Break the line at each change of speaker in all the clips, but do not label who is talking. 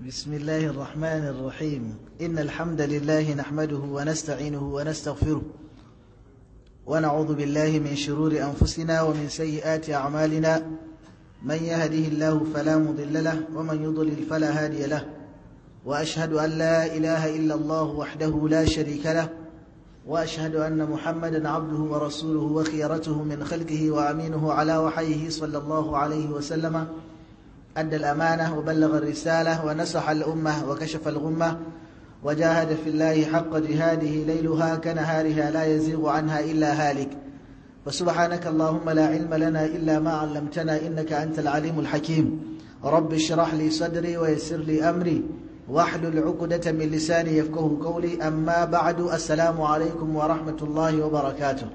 بسم الله الرحمن الرحيم إن الحمد لله نحمده ونستعينه ونستغفره ونعوذ بالله من شرور أنفسنا ومن سيئات أعمالنا من يهده الله فلا مضل له ومن يضلل فلا هادي له وأشهد أن لا إله إلا الله وحده لا شريك له وأشهد أن محمدا عبده ورسوله وخيرته من خلقه وأمينه على وحيه صلى الله عليه وسلم أدى الأمانة وبلغ الرسالة ونصح الأمة وكشف الغمة وجاهد في الله حق جهاده ليلها كنهارها لا يزيغ عنها إلا هالك وسبحانك اللهم لا علم لنا إلا ما علمتنا إنك أنت العليم الحكيم رب اشرح لي صدري ويسر لي أمري واحلل عقدة من لساني يفقه قولي أما بعد السلام عليكم ورحمة الله وبركاته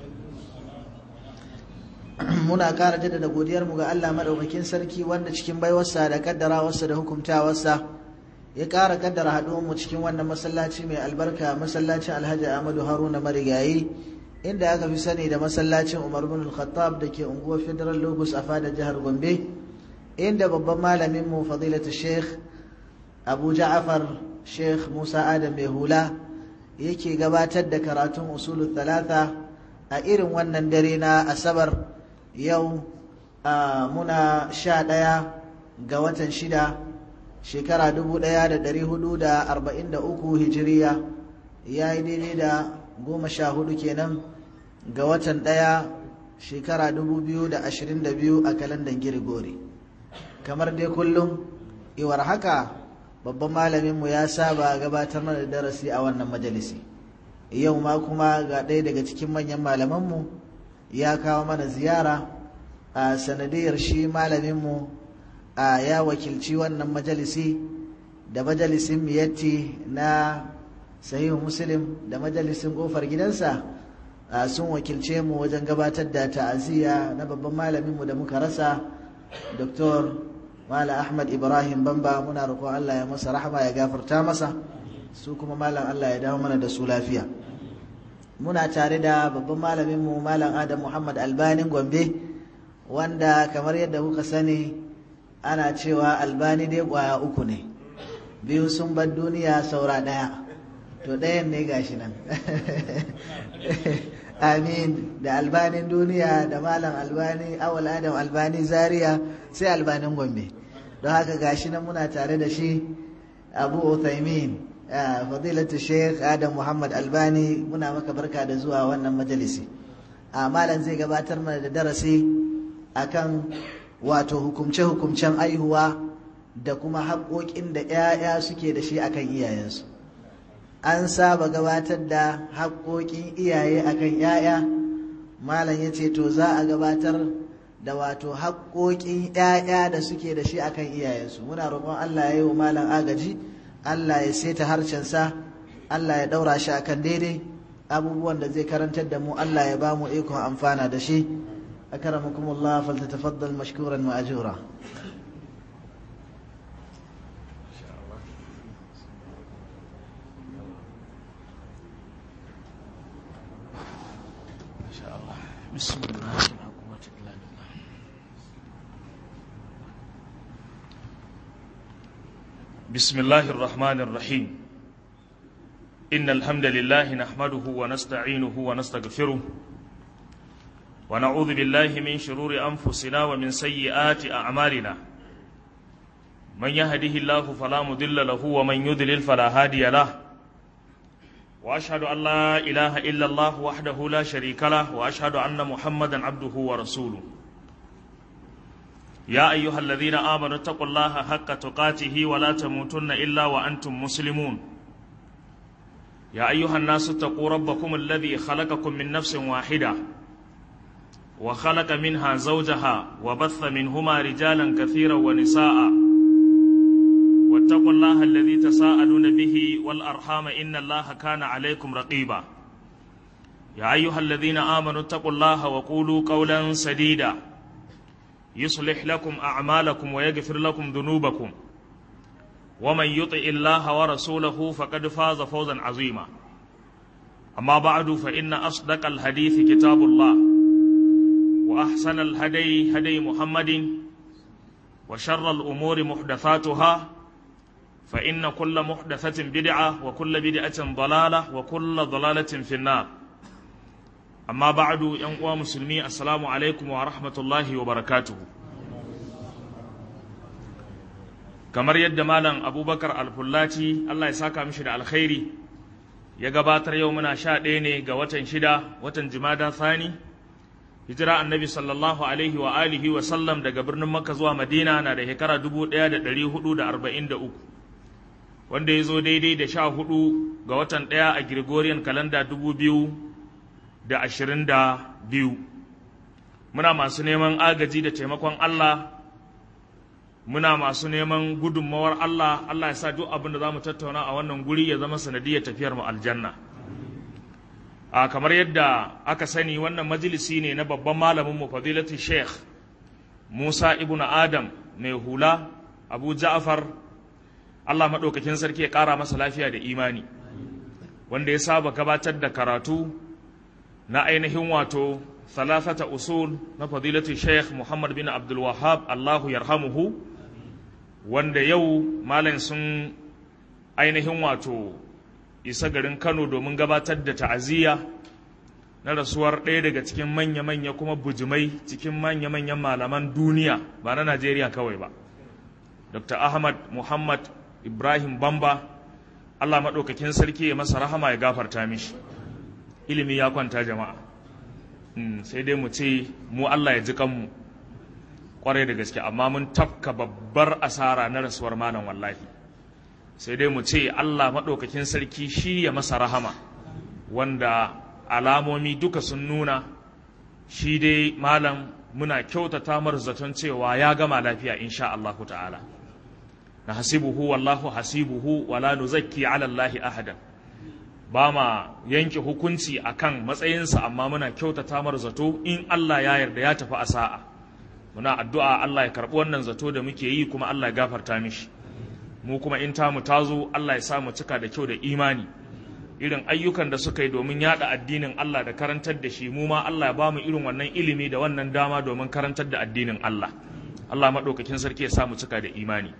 muna ƙara jaddada godiyarmu ga Allah maɗaukakin sarki wanda cikin baiwarsa da kaddarawarsa da hukumtawarsa ya ƙara kaddara haɗuwanmu cikin wannan masallaci mai albarka masallacin alhaji ahmadu haruna marigayi inda aka fi sani da masallacin umar bin al-khattab da ke unguwar federal lagos a fadar jihar gombe inda babban malaminmu fadilatu sheikh abu ja'afar sheikh musa adam mai hula yake gabatar da karatun usulul talata a irin wannan dare na asabar yau muna sha ɗaya ga watan shida shekara dubu ɗaya da ɗari hudu da arba'in da uku hijiriya ya yi daidai da goma sha hudu kenan ga watan ɗaya shekara dubu biyu da ashirin da biyu a kalandan girigori kamar dai kullum iwar haka babban malaminmu ya saba gabatar mana da darasi a wannan majalisi yau ma kuma ga ɗaya daga cikin manyan malamanmu ya kawo mana ziyara a sanadiyar shi malaminmu a ya wakilci wannan majalisi da majalisin miyatti na sahihu muslim da majalisin kofar gidansa sun wakilce mu wajen gabatar da ta'aziyya na babban malaminmu da muka rasa dr mala ahmad ibrahim bamba muna roƙon allah ya masa rahama ya gafarta masa su kuma malam allah ya dawo mana da su lafiya muna tare da babban malaminmu malam adam muhammad albanin gombe wanda kamar yadda kuka sani ana cewa albani dai kwaya uku ne biyu sun bar duniya saura ɗaya to ɗayan ne gashi nan amin da albanin duniya da malam albani awal adam albani zaria sai albanin gombe don haka gashi nan muna tare da shi abu uthaymin fadilatu sheikh adam muhammad albani muna maka barka da zuwa wannan majalisi a malam zai gabatar mana da darasi akan wato hukumce-hukumcen aihuwa da kuma haƙoƙin da 'ya'ya suke da shi akan iyayensu an saba gabatar da haƙoƙin iyaye akan 'ya'ya malam ya ce to za a gabatar da wato haƙoƙin 'ya'ya da suke da shi akan iyayensu muna roƙon allah ya yi wa malam agaji Allah ya saita harshensa Allah ya daura shi akan daidai abubuwan da zai karantar da mu Allah ya ba mu ikon amfana da shi akramakumullah faltatafaddal mashkuran wa ajura
بسم الله بسم الله الرحمن الرحيم إن الحمد لله نحمده ونستعينه ونستغفره ونعوذ بالله من شرور أنفسنا ومن سيئات أعمالنا من يهده الله فلا مضل له ومن يضلل فلا هادي له وأشهد أن لا إله إلا الله وحده لا شريك له وأشهد أن محمدا عبده ورسوله يا أيها الذين آمنوا اتقوا الله حق تقاته ولا تموتن إلا وأنتم مسلمون يا أيها الناس اتقوا ربكم الذي خلقكم من نفس واحدة وخلق منها زوجها وبث منهما رجالا كثيرا ونساء واتقوا الله الذي تساءلون به والأرحام إن الله كان عليكم رقيبا يا أيها الذين آمنوا اتقوا الله وقولوا قولا سديدا يصلح لكم أعمالكم ويغفر لكم ذنوبكم ومن يطع الله ورسوله فقد فاز فوزا عظيما أما بعد فإن أصدق الحديث كتاب الله وأحسن الهدي هدي محمد وشر الأمور محدثاتها فإن كل محدثة بدعة وكل بدعة ضلالة وكل ضلالة في النار أما بعد ينقوى مسلمي السلام عليكم ورحمة الله وبركاته kamar yadda malam abubakar alfullaci allah ya saka mishi da alkhairi ya gabatar yau muna sha ɗaya ne ga watan shida watan jimada thani hijira annabi sallallahu alaihi wa alihi wa sallam daga birnin makka zuwa madina na da shekara 1443 wanda ya zo daidai da sha hudu ga watan ɗaya a gregorian kalanda 2022 muna masu neman agaji da taimakon allah muna masu neman gudunmawar Allah Allah ya sa duk abin da za mu tattauna a wannan guri ya zama sanadiyar tafiyar mu aljanna a kamar yadda aka sani wannan majalisi ne na babban malamin mu fadilatu sheikh Musa ibnu Adam mai hula Abu Ja'far Allah madaukakin sarki ya kara masa lafiya da imani wanda ya saba gabatar da karatu na ainihin wato ثلاثة usul na fadilatu sheikh Muhammad bin Abdul Wahhab Allahu yarhamuhu wanda yau malam sun ainihin wato isa garin Kano domin gabatar da ta'aziyya na rasuwar ɗaya daga cikin manya-manya kuma bujimai cikin manya-manyan malaman duniya ba na Najeriya kawai ba Dr. Ahmad Muhammad Ibrahim Bamba Allah maɗaukakin sarki ya masa rahama ya gafarta mishi ilimi ya kwanta jama'a sai dai mu ce mu Allah ya ji kanmu kwarai da gaske amma mun tafka babbar asara na rasuwar malam wallahi sai dai mu ce Allah maɗaukakin sarki shi ya masa rahama wanda alamomi duka sun nuna shi dai malam muna kyautata mar zaton cewa ya gama lafiya insha Allah ta'ala na hasibuhu wallahu hasibuhu wala nuzakki ala Allah ahadan ba ma yanke hukunci akan matsayinsa amma muna kyautata mar zato in Allah ya yarda ya tafi a sa'a muna addu'a Allah ya karɓi wannan zato da muke yi kuma Allah ya gafarta mishi mu kuma in ta mu tazo Allah ya sa mu cika da kyau da imani irin ayyukan da suka yi domin yada addinin Allah da karantar da shi mu ma Allah ya ba mu irin wannan ilimi da wannan dama domin karantar da addinin Allah Allah maɗaukakin sarki ya sa mu cika da imani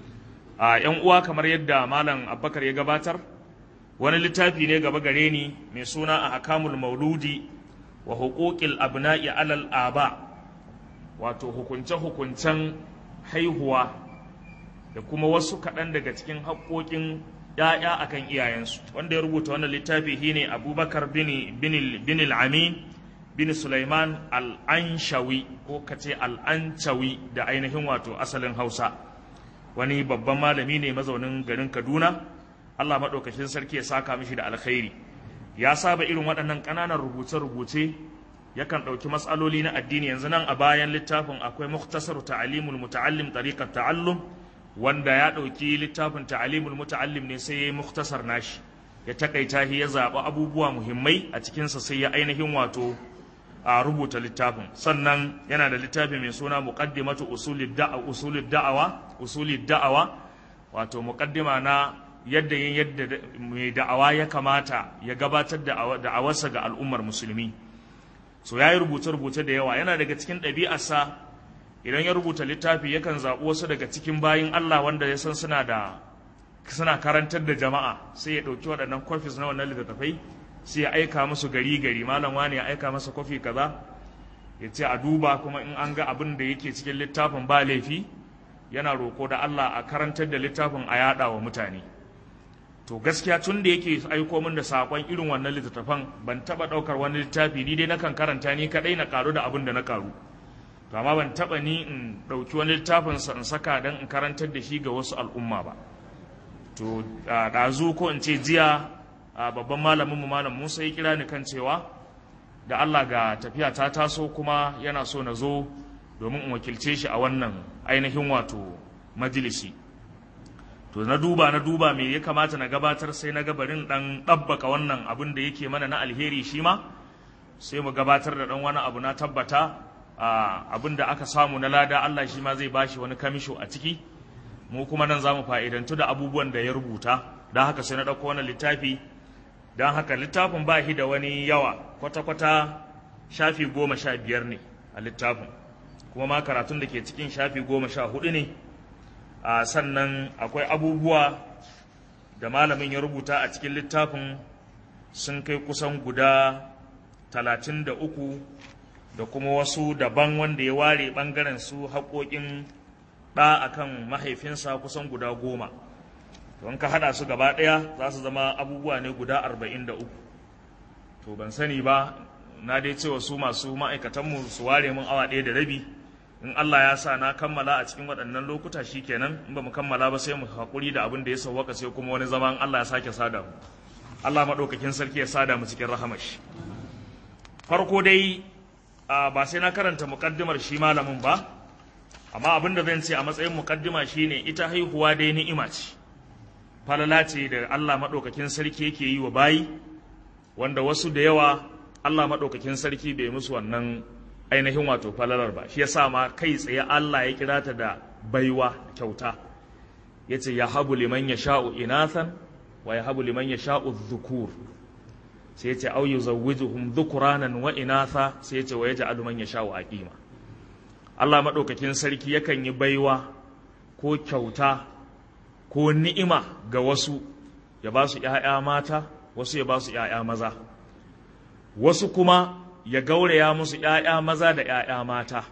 a ‘yan uwa kamar yadda malam Abubakar ya gabatar wani littafi ne gaba gare ni mai suna a hakamul mauludi wa huquqil abna'i alal aba wato hukunce-hukuncen haihuwa da kuma wasu kaɗan daga cikin haƙoƙin ‘ya'ya akan iyayensu wanda ya rubuta wannan littafi shine abubakar bin al-amin bin sulaiman al-anshawi ko kace al-anchawi da ainihin wato asalin hausa wani babban malami ne mazaunin garin kaduna Allah maɗaukacin sarki ya saka mishi da alkhairi ya saba irin waɗannan ƙananan rubuce-rubuce yakan ɗauki matsaloli na addini yanzu nan a bayan littafin akwai muktasar ta'alimul muta'allim tariqat ta'allum wanda ya ɗauki littafin ta'alimul muta'allim ne sai ya yi muktasar nashi ya takaita shi ya zaɓi abubuwa muhimmai a cikinsa sai ya ainihin wato a rubuta littafin sannan yana da littafi mai suna muqaddimatu usulid da'a usulid da'awa usulid da'awa wato muqaddima na yadda yin yadda mai da'awa ya kamata ya gabatar da da'awarsa ga al'ummar musulmi so ya yi rubuce-rubuce da yawa yana daga cikin ɗabi'arsa idan ya rubuta littafi yakan zaɓi wasu daga cikin bayin Allah wanda ya san suna da suna karantar da jama'a sai ya ɗauki waɗannan kwafis na wannan littattafai sai ya aika musu gari gari malam wani ya aika masa kwafi kaza ya ce a duba kuma in an ga abin da yake cikin littafin ba laifi yana roko da Allah a karantar da littafin a yaɗa wa mutane to gaskiya tun da yake aiko min da sakon irin wannan littattafan ban taba daukar wani littafi ni dai nakan karanta ni kadai na karu da abin da na karu to amma ban taba ni in dauki wani littafin sa in saka dan in karantar da shi ga wasu al'umma ba to dazu ko in ce jiya babban malamin mu malam Musa ya kira ni kan cewa da Allah ga tafiya ta taso kuma yana so na zo domin in wakilce shi a wannan ainihin wato majalisi to na duba na duba me ya kamata na gabatar sai na gabarin dan ɗabbaka wannan abin da yake mana na alheri shi ma sai mu gabatar da dan wani abu na tabbata abin da aka samu na lada Allah shi ma zai bashi wani kamisho a ciki mu kuma nan za mu fa'idantu da abubuwan da ya rubuta don haka sai na ɗauko wannan littafi don haka littafin ba shi da wani yawa kwata-kwata shafi goma sha biyar ne a littafin kuma ma karatun da ke cikin shafi goma sha hudu ne a sannan akwai abubuwa da malamin ya rubuta a cikin littafin sun kai kusan guda talatin da uku da kuma wasu daban wanda ya ware ɓangaren su haƙoƙin ɗa akan mahaifinsa kusan guda goma to in ka haɗa su gaba ɗaya za su zama abubuwa ne guda arba'in da uku to ban sani ba na dai cewa su masu ma'aikatanmu su ware min awa ɗaya da rabi in Allah ya sa na kammala a cikin waɗannan lokuta shi kenan in ba mu kammala ba sai mu haƙuri da abin da ya sauwaka sai kuma wani zaman Allah ya sake sada mu Allah maɗaukakin sarki ya sada mu cikin rahamashi farko dai ba sai na karanta muƙaddimar shi malamin ba amma abin da zan ce a matsayin muƙaddima shine ita haihuwa dai ni'ima ce falala ce da Allah maɗaukakin sarki yake yi wa bayi wanda wasu da yawa Allah maɗaukakin sarki bai musu wannan ainihin wato falalar ba shi yasa ma kai tsaye Allah ya kira ta da baiwa kyauta yace ya habu liman yasha'u inathan wa ya habu liman yasha'u dhukur sai yace au yuzawwijuhum dhukuranan wa inatha sai yace wa yaj'alu man yasha'u aqima Allah maɗaukakin sarki yakan yi baiwa ko kyauta ko ni'ima ga wasu ya ba su ‘ya'ya mata wasu ya ba su ‘ya'ya maza wasu kuma ya gauraya musu ‘ya'ya maza da ‘ya'ya mata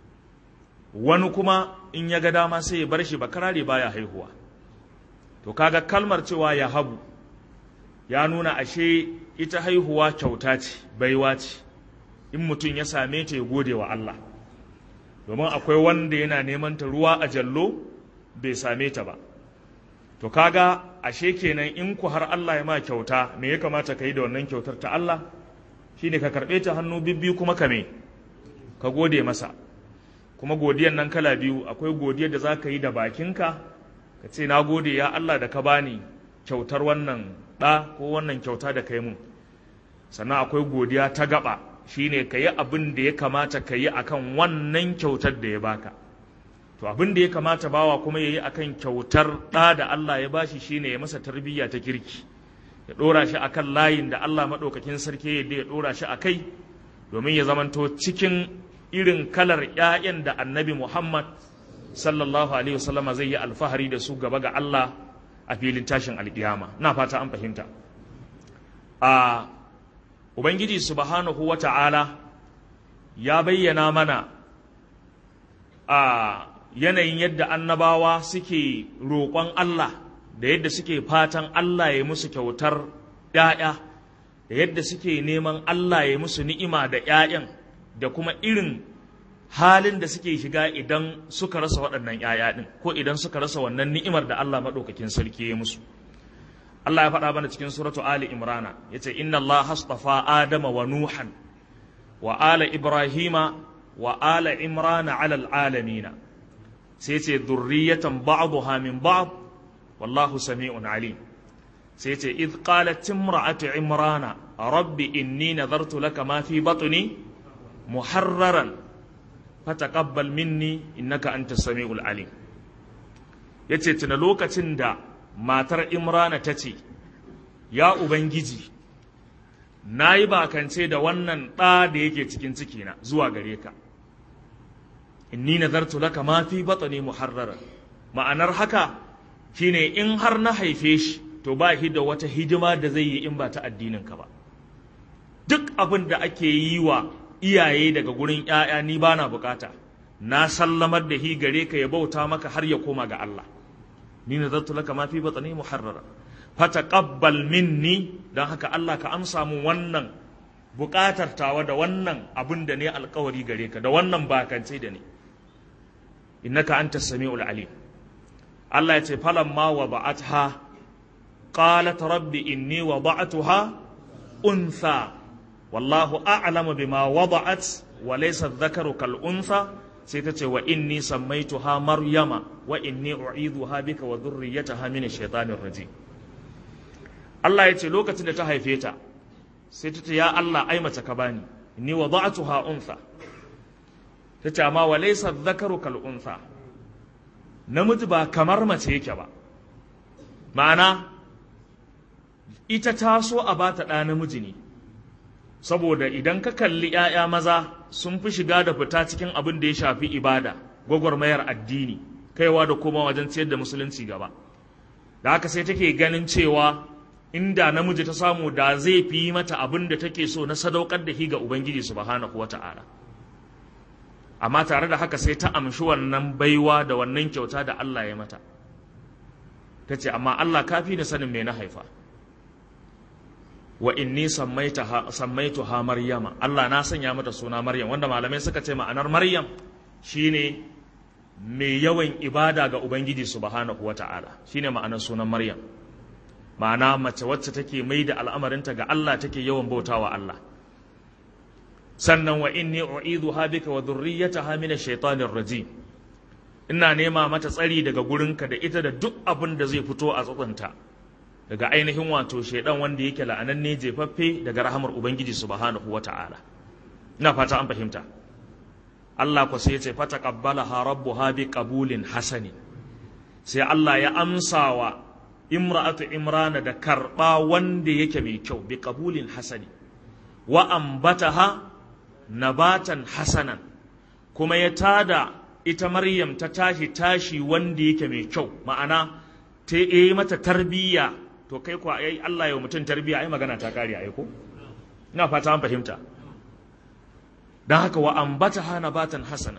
wani kuma in ya ga dama sai ya bar shi bakarare baya haihuwa to kaga kalmar cewa ya habu ya nuna ashe ita haihuwa kyauta ce baiwa ce in mutum ya same ta ya gode wa Allah domin akwai wanda yana neman ta ruwa a jallo bai same ta ba to kaga ashe kenan in ku har Allah ya ma kyauta me ya kamata ka yi da wannan kyautar ta Allah shine ka karɓe ta hannu bibbi kuma ka me ka gode masa kuma godiyan nan kala biyu akwai godiyar da za ka yi da bakinka ka ce na gode ya Allah da ka bani kyautar wannan ɗa ko wannan kyauta da kai mun sannan akwai godiya ta gaba shine ka yi abin da ya kamata ka yi akan wannan kyautar da ya baka to abin da ya kamata bawa kuma ya yi akan kyautar ɗa da Allah ya bashi shine ya masa tarbiyya ta kirki ya ɗora shi akan layin da Allah maɗaukakin sarki yadda ya ɗora shi a kai domin ya zamanto cikin irin kalar ‘ya'yan da annabi Muhammad sallallahu alaihi wasallama zai yi alfahari da su gaba ga Allah a filin tashin alƙiyama na fata an fahimta a ubangiji subhanahu wa ta'ala ya bayyana mana a yanayin yadda annabawa suke roƙon Allah da yadda suke fatan Allah ya musu kyautar ‘ya'ya da yadda suke neman Allah ya musu ni'ima da ‘ya'yan da kuma irin halin da suke shiga idan suka rasa waɗannan ‘ya'ya ɗin ko idan suka rasa wannan ni'imar da Allah maɗaukakin sarki ya musu. Allah ya faɗa mana cikin suratu Ali Imrana ya ce, Inna Allah hastafa Adama wa Nuhan wa ala Ibrahima wa ala Imrana alal alamina sai ce zurriyatan ba'dha min ba'd wallahu sami'un alim sai ce idh qalat imra'atu imrana rabbi inni nadartu laka ma fi batni muharraran fataqabbal minni innaka antas sami'ul alim yace tuna lokacin da matar imrana tace ya ubangiji nayi bakance da wannan ɗa da yake cikin cikina zuwa gare ka inni nazartu laka ma fi batni muharraran ma'anar haka shine in har na haife shi to ba shi da wata hidima da zai yi in ba ta addinin ka ba duk abin da ake yi wa iyaye daga gurin ‘ya'ya ni ba na bukata na sallamar da hi gare ka ya bauta maka har ya koma ga Allah ni na zartu laka mafi batsani muharrara fataqabbal minni don haka Allah ka amsa mu wannan bukatar tawa da wannan abin da ne alkawari gare ka da wannan bakance da ne innaka anta sami'ul alim Allah ya ce falamma wada'atha qalat rabbi inni wada'tuha untha wallahu a'lamu bima wada'at wa laysa dhakaru kal untha sai ta ce wa inni sammaituha maryama wa inni u'idhuha bika wa dhurriyyataha min ash-shaytanir rajim Allah ya ce lokacin da ta haife ta sai ta ce ya Allah ai mace ka bani inni wada'tuha untha ta ce amma wa laysa dhakaru kal untha namiji ba kamar mace yake ba ma'ana ita ta so a bata ɗa namiji ne saboda idan ka kalli ‘ya'ya maza sun fi shiga da fita cikin abin da ya shafi ibada gwagwarmayar addini kaiwa da koma wajen ciyar da musulunci gaba da haka sai take ganin cewa inda namiji ta samu da zai fi mata abin da take so na sadaukar da shi ga ubangiji subhanahu wata'ala amma tare da haka sai ta amshi wannan baiwa da wannan kyauta da Allah ya mata ta ce amma Allah kafi da sanin me na haifa wa inni sammaituha maryama Allah na sanya mata suna maryam wanda malamai suka ce ma'anar maryam shine mai yawan ibada ga ubangiji subhanahu wata'ala shine ma'anar sunan maryam ma'ana mace wacce take mai da al'amarinta ga Allah take yawan bautawa Allah sannan wa inni u'idhuha bika wa dhurriyyataha min ash-shaytanir rajim ina nema mata tsari daga gurinka da ita da duk abin da zai fito a tsatsanta daga ainihin wato shaidan wanda yake la'ananne jefaffe daga rahamar ubangiji subhanahu wata'ala ina fata an fahimta Allah ku sai ya ce fata qabbalaha rabbuha bi qabulin hasani sai Allah ya amsa wa imra'atu imrana da karba wanda yake mai kyau bi qabulin hasani wa ambataha nabatan hasanan kuma ya tada ita Maryam ta tashi tashi wanda yake mai kyau ma'ana ta yi mata tarbiyya to kai kuwa ai Allah ya mutum tarbiyya ai magana ta kare ai ko ina fata an fahimta dan haka wa ambata hana batan hasana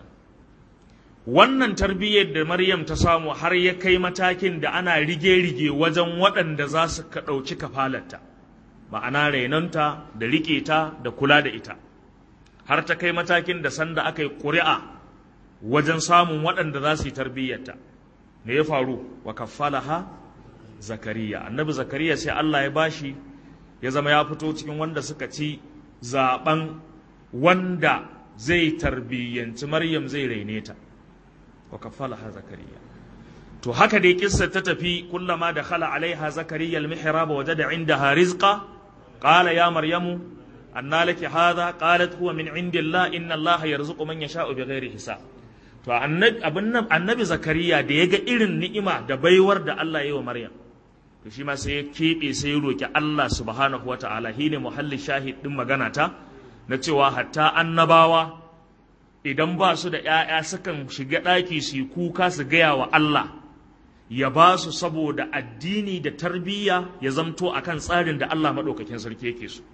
wannan tarbiyyar da Maryam ta samu har ya kai matakin da ana rige-rige wajen waɗanda za su ka ɗauki kafalarta ma'ana rainonta da riƙe ta da kula da ita har ta kai matakin da sanda aka yi ƙuri'a wajen samun waɗanda za su yi tarbiyyarta me ya faru wa kaffalaha zakariya annabi zakariya sai Allah ya bashi ya zama ya fito cikin wanda suka ci zaben wanda zai tarbiyyanci maryam zai raine ta wa kaffalaha zakariya to haka dai kissa ta tafi kullama da khala alaiha zakariya almihrab wajada indaha rizqa qala ya maryamu anna laki hadha qalat huwa min indillah inna allaha yarzuqu man yasha'u bighairi hisab to annabi zakariya da ya ga irin ni'ima da baiwar da Allah ya yi wa maryam to shi ma sai ya keɓe sai ya roƙi Allah subhanahu wa ta'ala shi ne muhalli shahid ɗin magana ta na cewa hatta annabawa idan ba su da ‘ya'ya sukan shiga ɗaki su yi kuka su gaya wa Allah ya ba su saboda addini da tarbiyya ya zamto akan tsarin da Allah maɗaukakin sarki yake so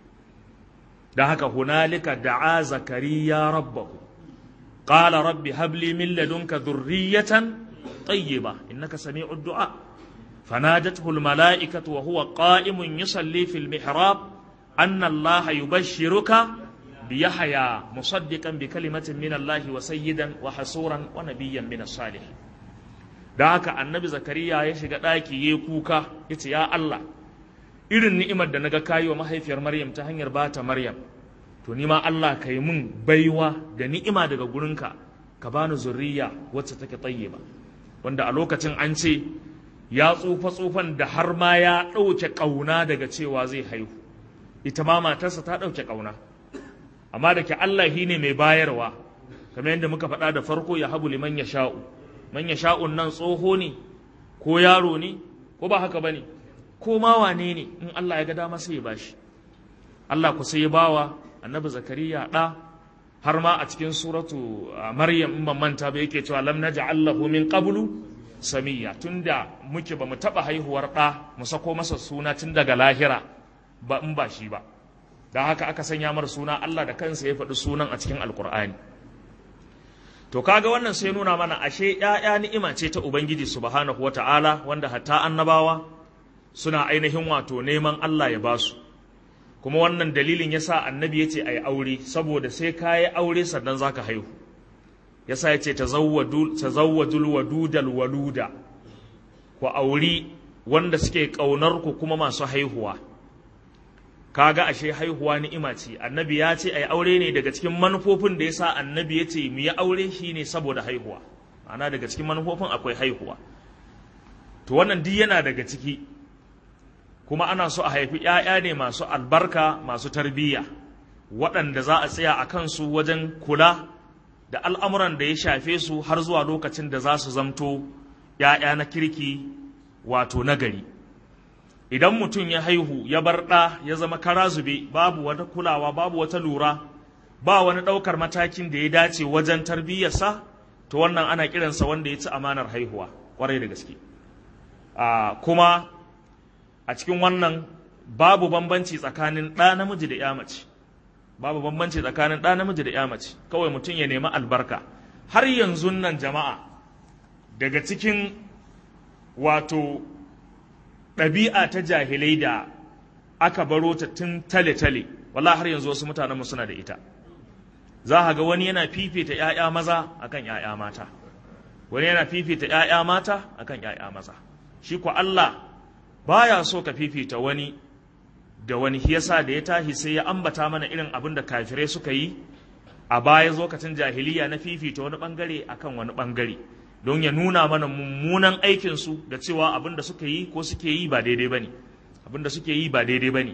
da haka hunalika da'a zakariya rabbahu قال رب هب لي من لدنك ذرية طيبة إنك سميع الدعاء فنادته الملائكة وهو قائم يصلي في المحراب أن الله يبشرك بيحيى مصدقا بكلمة من الله وسيدا وحصورا ونبيا من الصالحين da haka annabi zakariya ya shiga ɗaki ya kuka ya ce ya Allah irin ni'imar da naga kayi wa mahaifiyar maryam ta hanyar bata maryam to ni ma Allah ka yi mun baiwa da ni'ima daga gurinka ka bani zurriya wacce take tayyiba wanda a lokacin an ce ya tsufa tsufan da har ma ya ɗauke ƙauna daga cewa zai haihu ita ma matarsa ta ɗauke ƙauna amma da ke Allah shi ne mai bayarwa kamar yadda muka faɗa da farko ya habu liman ya sha'u man ya sha'un nan tsoho ne ko yaro ne ko ba haka ba ne ko ma wane ne in Allah ya ga dama sai ya bashi Allah ku sai ya bawa annabi zakariya ɗa har ma a cikin suratu maryam in ban manta ba yake cewa lam naj'al lahu min qablu samiya tunda muke ba mu taba haihuwar ɗa mu sako masa suna tun daga lahira ba in ba shi ba dan haka aka sanya mar suna Allah da kansa ya faɗi sunan a cikin alkur'ani to kaga wannan sai nuna mana ashe ƴaƴa ni'ima ce ta ubangiji subhanahu wata'ala wanda hatta annabawa suna ainihin wato neman Allah ya basu kuma wannan dalilin yasa annabi ya ce a yi aure saboda sai ka yi aure sannan za ka haihu yasa ya ce ta zawwadul wadudal waluda ku auri wanda suke ƙaunar ku kuma masu haihuwa kaga ashe haihuwa ni'ima ce annabi ya ce a yi aure ne daga cikin manufofin da yasa annabi ya ce mu yi aure shine saboda haihuwa ana daga cikin manufofin akwai haihuwa to wannan duk yana daga ciki kuma ana so a haifi ‘ya'ya ne masu albarka masu tarbiyya waɗanda za a tsaya a kansu wajen kula da al'amuran da ya shafe su har zuwa lokacin da za su zamto ‘ya'ya na kirki wato nagari idan mutum ya haihu ya bar ɗa ya zama kara zube babu wata kulawa babu wata lura ba wani ɗaukar matakin da ya dace wajen tarbiyyarsa to wannan ana kiransa wanda ya ci amanar haihuwa kwarai da gaske kuma a cikin wannan babu bambanci tsakanin ɗa namiji da ya mace babu bambanci tsakanin ɗa namiji da ya mace kawai mutum ya nemi albarka har yanzu nan jama'a daga cikin wato ɗabi'a ta jahilai da aka baro ta tun tale-tale wala har yanzu wasu mutanenmu suna da ita za a ga wani yana fifita 'ya'ya maza akan 'ya'ya mata wani yana fifita 'ya'ya mata akan 'ya'ya maza shi ko Allah baya so ka fifita wani da wani yasa da ya tashi sai ya ambata mana irin abin da kafirai suka yi a baya lokacin jahiliya na fifita wani bangare akan wani bangare don ya nuna mana mummunan aikinsu da cewa abin da suka yi ko suke yi ba daidai bane abin da suke yi ba daidai bane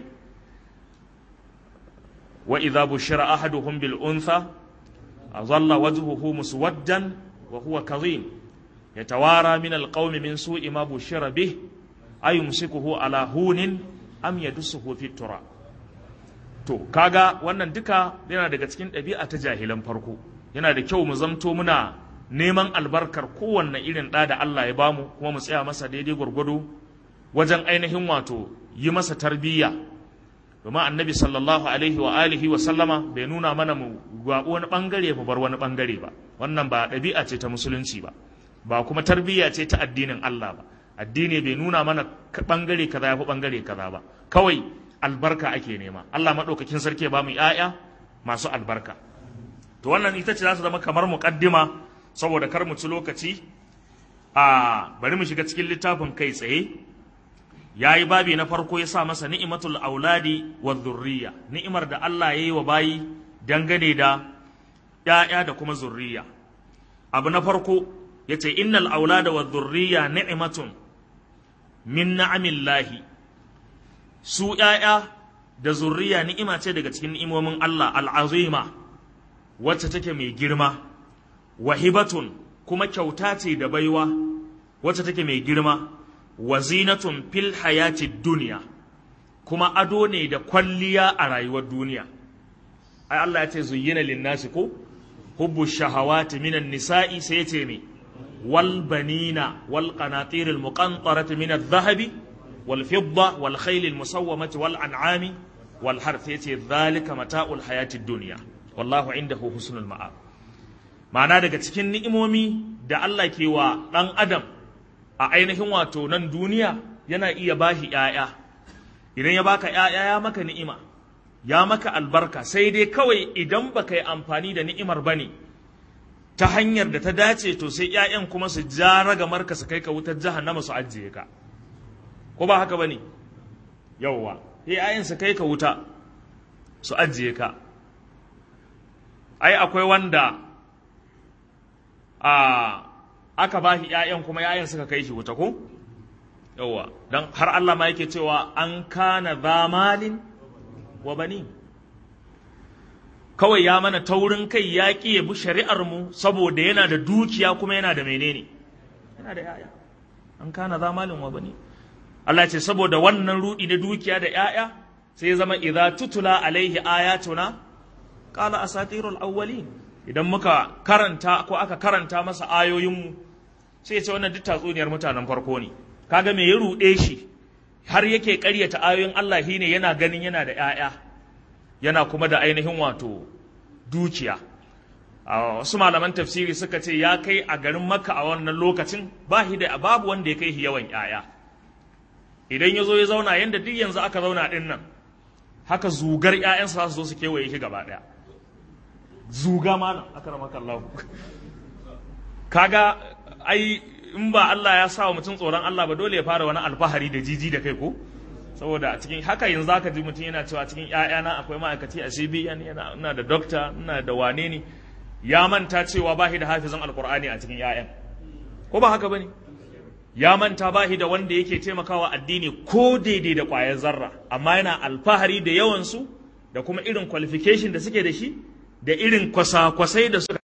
wa idza bushira ahaduhum bil untha azalla wajhuhu muswaddan wa huwa kadhim yatawara min al qawmi min su'i ma bushira bih ayumsikuhu ala hunin am yadussuhu fi tura to kaga wannan duka yana daga cikin ɗabi'a ta jahilan farko yana da kyau mu zamto muna neman albarkar kowanne irin ɗa da Allah ya bamu kuma mu tsaya masa daidai gwargwado wajen ainihin wato yi masa tarbiyya domin annabi sallallahu alaihi wa alihi wa sallama bai nuna mana mu gwaɓo wani ɓangare mu bar wani ɓangare ba wannan ba ɗabi'a ce ta musulunci ba ba kuma tarbiyya ce ta addinin Allah ba addini bai nuna mana ɓangare kaza ya fi ɓangare kaza ba kawai albarka ake nema Allah maɗaukakin sarki ya ba mu ‘ya'ya masu albarka to wannan ita ce za su zama kamar muƙaddima saboda kar mu ci lokaci a bari mu shiga cikin littafin kai tsaye ya yi babi na farko ya sa masa ni'imatul auladi wa zurriya ni'imar da Allah ya yi wa bayi dangane da ‘ya'ya da kuma zurriya abu na farko ya ce innal aulada wa zurriya ni'imatun min na'amillahi su ‘ya'ya da zurriya ni'ima ce daga cikin ni'imomin Allah al'azima wacce take mai girma wahibatun kuma kyauta ce da baiwa wacce take mai girma wazinatun fil hayati duniya kuma ado ne da kwalliya a rayuwar duniya ai Allah ya ce zuyyina linnasi ko hubbu shahawati minan nisa'i sai ya ce me wal banina wal qanatir al muqantarati min adh-dhahabi wal fidda wal khayl al musawwamati wal an'ami wal harth yace dhalika mata'ul hayati dunya wallahu indahu husnul ma'ab ma'ana daga cikin ni'imomi da Allah ke wa dan adam a ainihin wato nan duniya yana iya bashi ‘ya'ya idan ya baka ‘ya'ya ya maka ni'ima ya maka albarka sai dai kawai idan baka yi amfani da ni'imar bane ta hanyar da ta dace to sai ‘ya'yan kuma su ja ragamarka su kai ka wutar jahannama su ajiye ka ko ba haka bane yauwa sai ‘ya'yan su kai ka wuta su ajiye ka ai akwai wanda a aka ba shi ‘ya'yan kuma ‘ya'yan suka kai shi wuta ko? Yawwa, don har Allah ma yake cewa an kana zamalin wa bani. Kawai ya mana taurin kai ya ƙi ya bi shari'ar mu saboda yana da dukiya kuma yana da menene? Yana da ‘ya'ya. An kana zamalin wa bani. Allah ce saboda wannan rudi da dukiya da ‘ya'ya sai zama idza tutula alaihi ayatuna qala asatirul awwalin idan muka karanta ko aka karanta masa ayoyinmu sai ya ce wannan duk tatsuniyar mutanen farko ne kaga me ya ruɗe shi har yake ƙaryata ayoyin Allah shine yana ganin yana da ƴaƴa yana kuma da ainihin wato dukiya wasu malaman tafsiri suka ce ya kai a garin Makka a wannan lokacin ba shi da babu wanda ya kai shi yawan ƴaƴa idan ya zo ya zauna yanda duk yanzu aka zauna din nan haka zugar ƴaƴansa za su zo su kewaye shi gaba ɗaya zuga malam akramakallahu kaga ai in ba Allah ya sa wa mutum tsoron Allah ba dole ya fara wani alfahari da jiji da kai ko saboda a cikin haka yanzu zaka ji mutum yana cewa cikin ƴaƴana akwai ma'aikaci a CBN yana ina da doctor ina da wane ne ya manta cewa ba shi da hafizan alqur'ani a cikin ƴaƴan ko ba haka bane ya manta ba shi da wanda yake taimakawa addini ko daidai da ƙwayar zarra amma yana alfahari da yawan su da kuma irin qualification da suke da shi da irin kwasa-kwasai da suka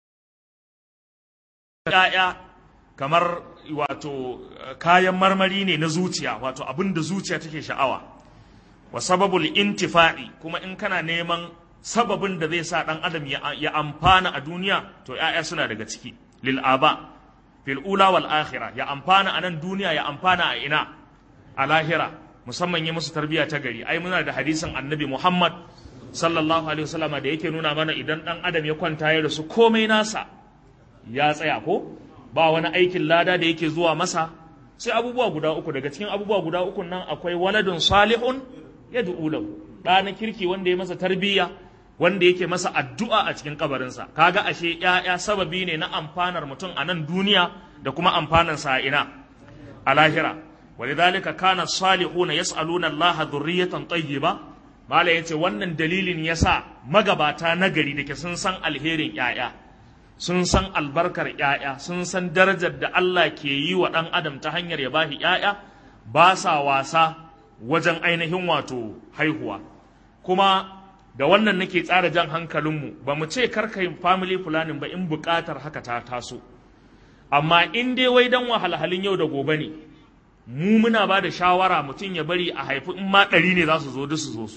‘ya'ya kamar wato kayan marmari ne na zuciya wato abin da zuciya take sha'awa wa sababul intifa'i kuma in kana neman sababin da zai sa ɗan adam ya amfana a duniya to ‘ya'ya suna daga ciki lil aba fil ula wal akhirah ya amfana a nan duniya ya amfana a ina a lahira musamman yi musu tarbiyya ta gari ai muna da hadisin annabi Muhammad sallallahu alaihi wasallama da yake nuna mana idan dan adam ya kwanta ya rasu komai nasa ya tsaya ko ba wani aikin lada da yake zuwa masa sai abubuwa guda uku daga cikin abubuwa guda uku nan akwai waladun salihun yad'u lahu da na kirki wanda ya masa tarbiyya wanda yake masa addu'a a cikin kabarinsa kaga ashe ‘ya'ya sababi ne na amfanar mutum a nan duniya da kuma amfanar sa ina a lahira walidhalika kana salihuna yas'aluna Allah dhurriyatan tayyiba mala yace wannan dalilin yasa magabata nagari dake sun san alherin ‘ya'ya sun san albarkar ‘ya'ya sun san darajar da Allah ke yi wa ɗan adam ta hanyar ya bashi ‘ya'ya ba sa wasa wajen ainihin wato haihuwa kuma da wannan nake tsara jan hankalinmu ba mu ce karkayin family planning ba in buƙatar haka ta taso amma in dai wai dan wahalhalin yau da gobe ne mu muna ba da shawara mutum ya bari a haifi in ma ɗari ne za su zo duk su zo su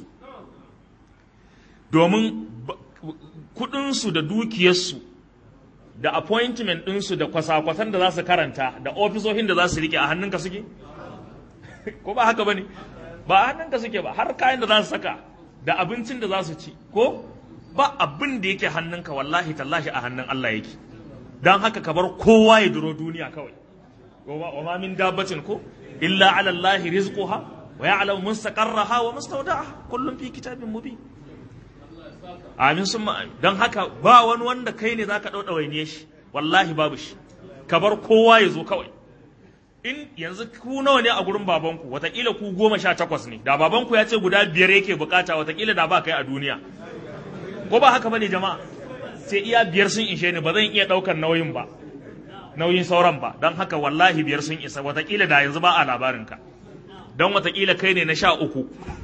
domin kuɗinsu da dukiyarsu da appointment ɗinsu da kwasa-kwasan da za su karanta da ofisoshin da za su rike a hannunka suke ko ba haka ba ne ba a hannunka suke ba har kayan da za su saka da abincin da za su ci ko ba abin da yake hannunka wallahi tallahi a hannun Allah yake don haka ka bar kowa ya duro duniya kawai wa ma min dabbatin ko illa ala Allah rizquha wa ya'lamu mustaqarraha wa mustawda'aha kullum fi kitabin mubin amin summa amin don haka ba wani wanda kai ne zaka dauda waine shi wallahi babu shi ka bar kowa ya zo kawai in yanzu ku nawa ne a gurin babanku watakila ku goma sha takwas ne da babanku ya ce guda biyar yake bukata watakila da ba kai a duniya ko ba haka bane jama'a sai iya biyar sun ishe ni ba zan iya daukar nauyin ba nauyin sauran ba don haka wallahi biyar sun isa watakila da yanzu ba a labarinka don watakila kai ne na sha uku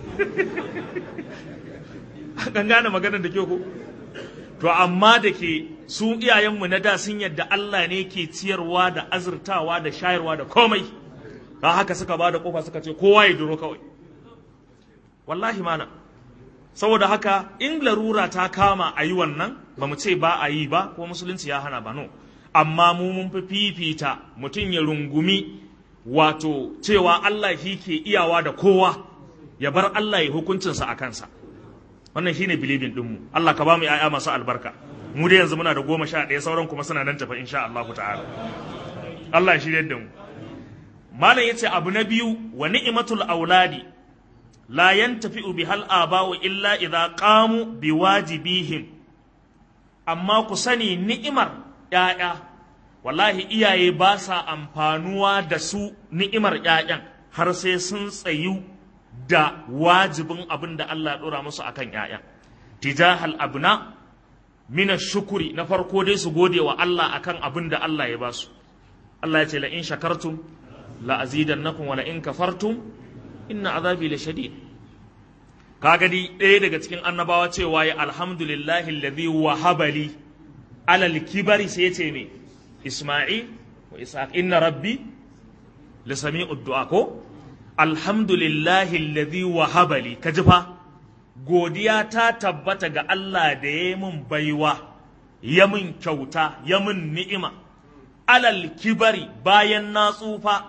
kan gane maganar da ke ku to amma da ke su iyayenmu na da sun yadda Allah ne ke ciyarwa da azurtawa da shayarwa da komai ba haka suka ba da kofa suka ce kowa ya duro kawai wallahi mana saboda haka in larura ta kama a yi wannan ba mu ce ba a yi ba ko musulunci ya hana ba no amma mu mun fi fifita mutum ya rungumi wato cewa Allah shi ke iyawa da kowa ya bar Allah ya hukuncinsa a kansa wannan shine bilibin dinmu Allah ka ba mu 'ya'ya masu albarka mu dai yanzu muna da goma sha ɗaya sauran kuma suna nan tafa insha Allah ta'ala Allah ya shirye da mu malam yace abu na biyu wa ni'matul auladi la yantafi'u bihal aba'u illa idza qamu biwajibihim amma ku sani ni'imar ƴaƴa wallahi iyaye ba sa amfanuwa da su ni'imar ƴaƴan har sai sun tsayu da wajibin abin da Allah ya dora musu akan ƴaƴan tijahal abna mina shukuri na farko dai su gode wa Allah akan abin da Allah ya basu Allah ya ce la in shakartum la azidannakum wa la in kafartum inna azabi la shadid kaga di ɗaya daga cikin annabawa cewa ya alhamdulillahi alladhi wahaba li alal kibari sai yace me isma'il wa ishaq inna rabbi la sami'ud du'a ko alhamdulillahi alladhi wahaba li kaji fa godiya ta tabbata ga Allah da ya yi min baiwa, ya min kyauta, ya min ni'ima, alal kibari bayan na tsufa,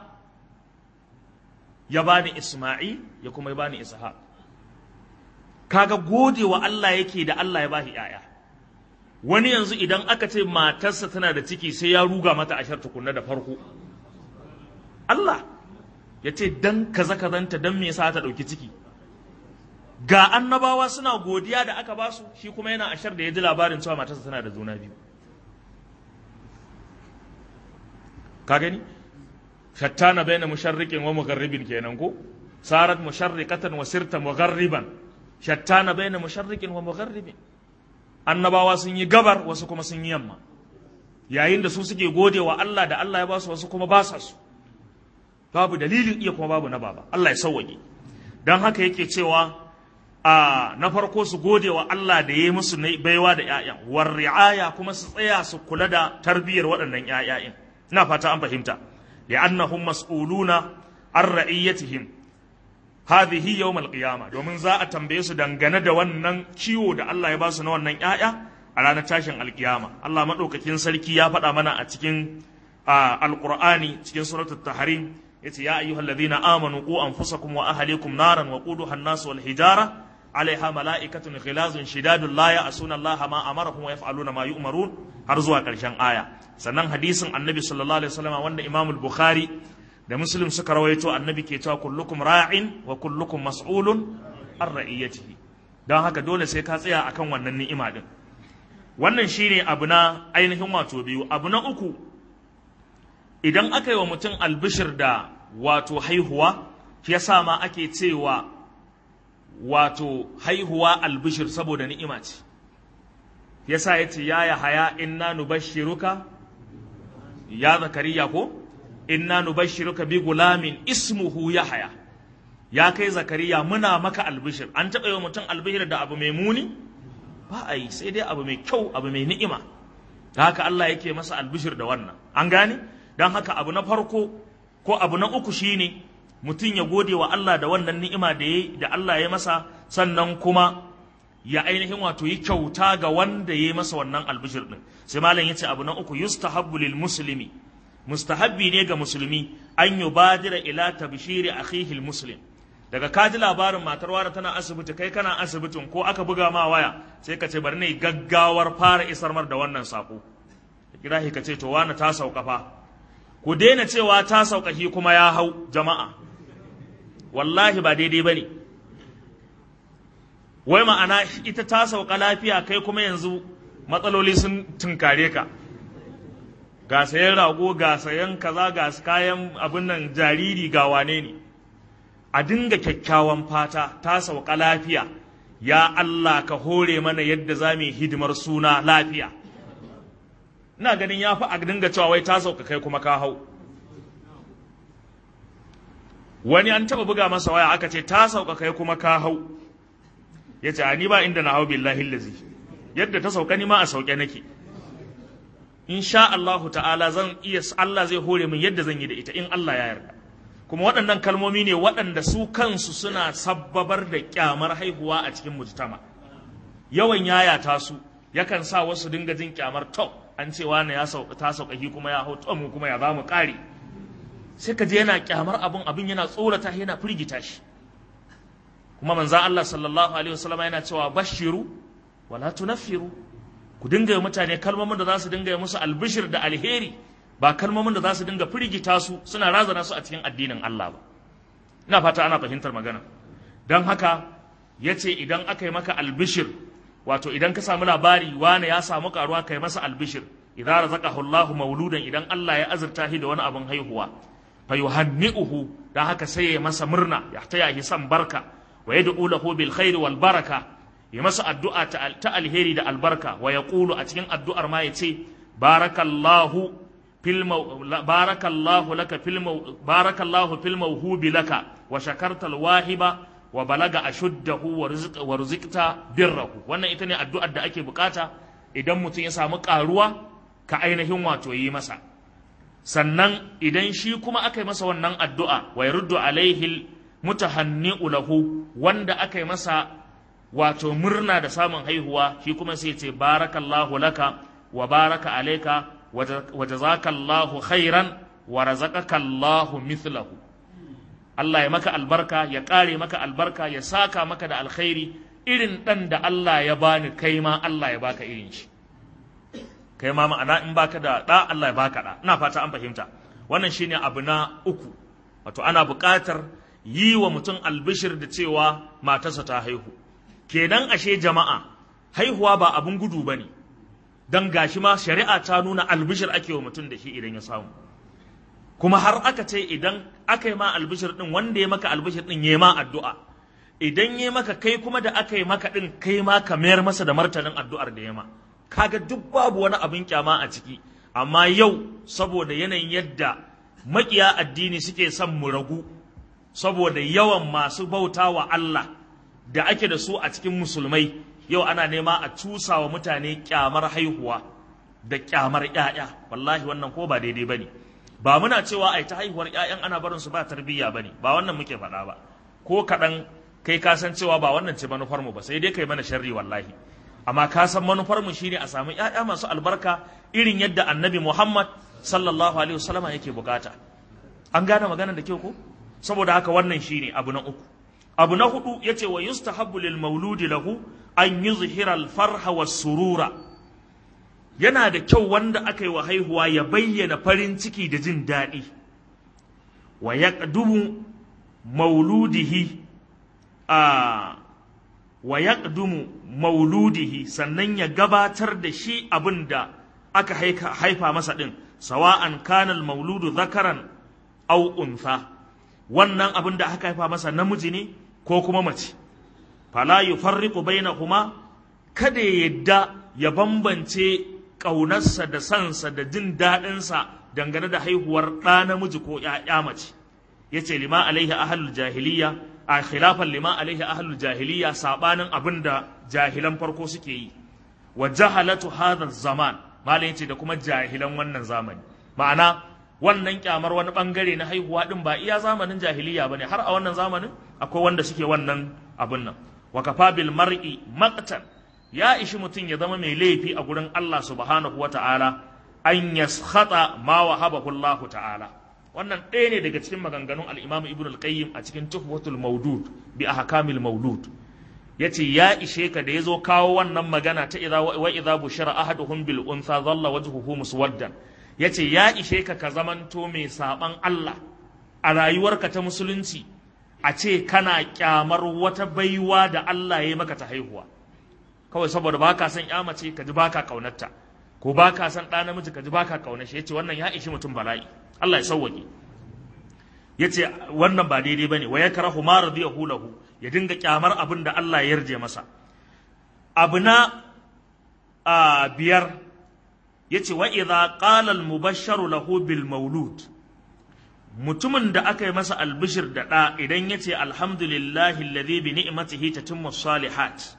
ya bani Ismail ya kuma ya bani Ishaq. Kaga gode wa Allah yake da Allah ya bashi ‘ya'ya. Wani yanzu idan aka ce matarsa tana da ciki sai ya ruga mata ashar tukunna da farko. Allah ya ce dan kaza kazanta dan me yasa ta ɗauki ciki. ga annabawa suna godiya da aka basu shi kuma yana ashar da ya ji labarin cewa matarsa tana da juna biyu ka gani shattana baina musharriqin wa mugharribin kenan ko sarat musharriqatan wa sirta mugharriban shattana baina musharriqin wa mugharribin annabawa sun yi gabar wasu kuma sun yi yamma yayin da su suke gode wa Allah da Allah ya basu wasu kuma ba sa su babu dalilin iya kuma babu na baba Allah ya sauwaƙe don haka yake cewa a na farko su gode wa Allah da ya yi musu baiwa da ‘ya'yan, war ri'aya kuma su tsaya su kula da tarbiyyar waɗannan ‘ya'ya'in. Ina fata an fahimta, li'annahum mas'uluna an ra'iyyatihim hadhihi yawm al-qiyama domin za a tambaye su dangane da wannan kiwo da Allah ya ba su na wannan ‘ya'ya a ranar tashin alkiyama Allah maɗaukakin sarki ya faɗa mana a cikin alƙur'ani cikin suratul tahrim yace ya ayyuhal ladhina amanu qu anfusakum wa ahlikum naran wa quduha an-nas wal hijara alaiha mala'ikatun ghilazun shidadun la ya'suna Allah ma amarahum wa yaf'aluna ma yu'marun har zuwa ƙarshen aya sannan hadisin annabi sallallahu alaihi wasallam wanda Imam al-Bukhari da Muslim suka rawaito annabi ke cewa kullukum ra'in wa kullukum mas'ulun an ra'iyatihi don haka dole sai ka tsaya akan wannan ni'ima din wannan shine abu na ainihin wato biyu abu na uku idan aka yi wa mutum albishir da wato haihuwa shi yasa ma ake cewa wato haihuwa albishir saboda ni'ima ce yasa ya ce ya ya haya inna nubashiruka ya zakariya ko inna nubashiruka bi gulamin ismuhu ya haya ya kai zakariya muna maka albishir an taɓa yi wa mutum albishir da abu mai muni ba a yi sai dai abu mai kyau abu mai ni'ima da haka Allah yake masa albishir da wannan an gane don haka abu na farko ko abu na uku shine mutum ya gode wa Allah da wannan ni'ima da ya da Allah ya masa sannan kuma ya ainihin wato yi kyauta ga wanda ya yi masa wannan albishir din sai malam yace abu na uku yustahabbu lil muslimi mustahabbi ne ga musulmi an yubadira ila tabshiri akhihi muslim daga ka ji labarin matar wara tana asibiti kai kana asibitin ko aka buga ma waya sai ka ce bari ne gaggawar fara isar mar da wannan sako kira ka ce to wani ta sauka fa ku daina cewa ta sauka shi kuma ya hau jama'a wallahi ba daidai bane wai ma'ana ita ta sauka lafiya kai kuma yanzu matsaloli sun tunkare ka ga sayan rago ga sayan kaza ga kayan abin nan jariri ga wane ne a dinga kyakkyawan fata ta sauka lafiya ya Allah ka hore mana yadda za mu yi hidimar suna lafiya ina ganin ya fi a dinga cewa wai ta sauka kai kuma ka hau wani an taba buga masa waya aka ce ta sauka kai kuma ka hau ya ce ni ba inda na hau billahi lazi yadda ta sauka ni ma a sauke nake insha Allahu ta'ala zan iya Allah zai hore min yadda zan yi da ita in Allah ya yarda kuma waɗannan kalmomi ne waɗanda su kansu suna sabbabar da kyamar haihuwa a cikin mujtama yawan yayata su yakan sa wasu dinga jin kyamar to an ce wani ya sauka ta sauƙaƙi kuma ya hau to mu kuma ya za mu ƙare sai ka je yana kyamar abin abin yana tsorata yana firgita shi kuma manzan Allah sallallahu alaihi wasallam yana cewa bashiru wala tunaffiru ku dinga yi mutane kalmomin da za su dinga yi musu albishir da alheri ba kalmomin da za su dinga firgita su suna razana su a cikin addinin Allah ba ina fata ana fahimtar magana don haka ya ce idan aka yi maka albishir wato idan ka samu labari wane ya samu karuwa kai masa albishir idan razaqahu Allah mauludan idan Allah ya azurta shi da wani abin haihuwa fa yuhanni'uhu dan haka sai ya masa murna ya taya shi san barka wa yad'u lahu bil khairi wal baraka ya masa addu'a ta alheri da albarka wa yaqulu a cikin addu'ar ma yace barakallahu fil barakallahu laka fil barakallahu fil mawhubi laka wa shakarta al wahiba wa balaga ashuddahu wa rizqta birrahu wannan ita ne addu'ar da ake bukata idan mutum ya samu karuwa ka ainihin wato yi masa sannan idan shi kuma aka yi masa wannan addu'a wa yaruddu alaihi mutahanni'u lahu wanda aka yi masa wato murna da samun haihuwa shi kuma sai ce barakallahu laka wa baraka alaika wa jazakallahu khairan wa razaqaka Allahu mithlahu Allah ya maka albarka ya ƙare maka albarka ya saka maka da alkhairi irin ɗan da Allah ya bani kai ma Allah ya baka irin shi kai ma ma'ana in baka da ɗa Allah ya baka ɗa ina fata an fahimta wannan shine abu na uku wato ana buƙatar yi wa mutum albishir da cewa matarsa ta haihu kenan ashe jama'a haihuwa ba abun gudu ba ne don gashi ma shari'a ta nuna albishir ake wa mutum da shi idan ya samu kuma har aka ce idan aka yi ma albishir din wanda ya maka albishir din ya ma addu'a idan ya maka kai kuma da aka yi maka din kai ma ka mayar masa da martanin addu'ar da ya ma kaga duk babu wani abin kyama a ciki amma yau saboda yanayin yadda makiya addini suke son mu ragu saboda yawan masu bauta wa Allah da ake da su a cikin musulmai yau ana nema a cusa wa mutane kyamar haihuwa da kyamar 'ya'ya wallahi wannan ko ba daidai bane ba muna cewa ai ta haihuwar ƴaƴan ana barin su ba tarbiyya bane ba wannan muke faɗa ba ko kaɗan kai ka san cewa ba wannan ce manufar mu ba sai dai kai mana sharri wallahi amma ka san manufar mu shine a samu ƴaƴa masu albarka irin yadda annabi Muhammad sallallahu alaihi wasallama yake bukata an gane magana da kyau ko saboda haka wannan shine abu na uku abu na hudu yace wa yustahabbu lil mauludi lahu an yuzhira al farha was surura yana da kyau wanda aka yi wa haihuwa ya bayyana farin ciki da jin daɗi wa yaqdumu mauludihi a wa yaqdumu mauludihi sannan ya gabatar da shi abin da aka haifa masa din sawa'an kanal mauludu zakaran au untha wannan abin da aka haifa masa namiji ne ko kuma mace fala yufarriqu bainahuma kada ya yadda ya bambance ƙaunarsa da sansa da jin daɗinsa dangane da haihuwar ɗa namiji ko ‘ya'ya mace ya ce lima alaihi ahalul jahiliya a khilafan lima alaihi ahalul jahiliya saɓanin abin da jahilan farko suke yi wa jahalatu hadha zaman malam yace da kuma jahilan wannan zamani ma'ana wannan kyamar wani bangare na haihuwa din ba iya zamanin jahiliya bane har a wannan zamanin akwai wanda suke wannan abin nan wa kafa bil mar'i maqtan ya ishi mutum ya zama mai laifi a gurin Allah subhanahu wa ta'ala an yaskhata ma wahabahu Allah ta'ala wannan ɗaya ne daga cikin maganganun al-Imam Ibn al-Qayyim a cikin Tuhfatul Mawdud bi ahkamil Mawlud yace ya ishe ka da yazo kawo wannan magana ta idza wa idza bushira ahaduhum bil untha dhalla wajhuhu muswaddan yace ya ishe ka ka zamanto mai saban Allah a rayuwarka ta musulunci a ce kana kyamar wata baiwa da Allah ya yi maka ta haihuwa kawai saboda ba ka san mace ka ji ba ka kaunarta ko ba ka san ɗa namiji ka ji ba ka kaunar shi ya ce wannan ya ishi mutum bala'i Allah ya sauwaƙe ya ce wannan ba daidai ba ne wa ya karahu ma radiyahu lahu ya dinga kyamar abin da Allah ya yarje masa abu na a biyar ya ce wa idza qala al mubashsharu lahu bil maulud mutumin da aka yi masa albishir da ɗa idan ya ce alhamdulillahi alladhi bi ni'matihi tatimmu salihat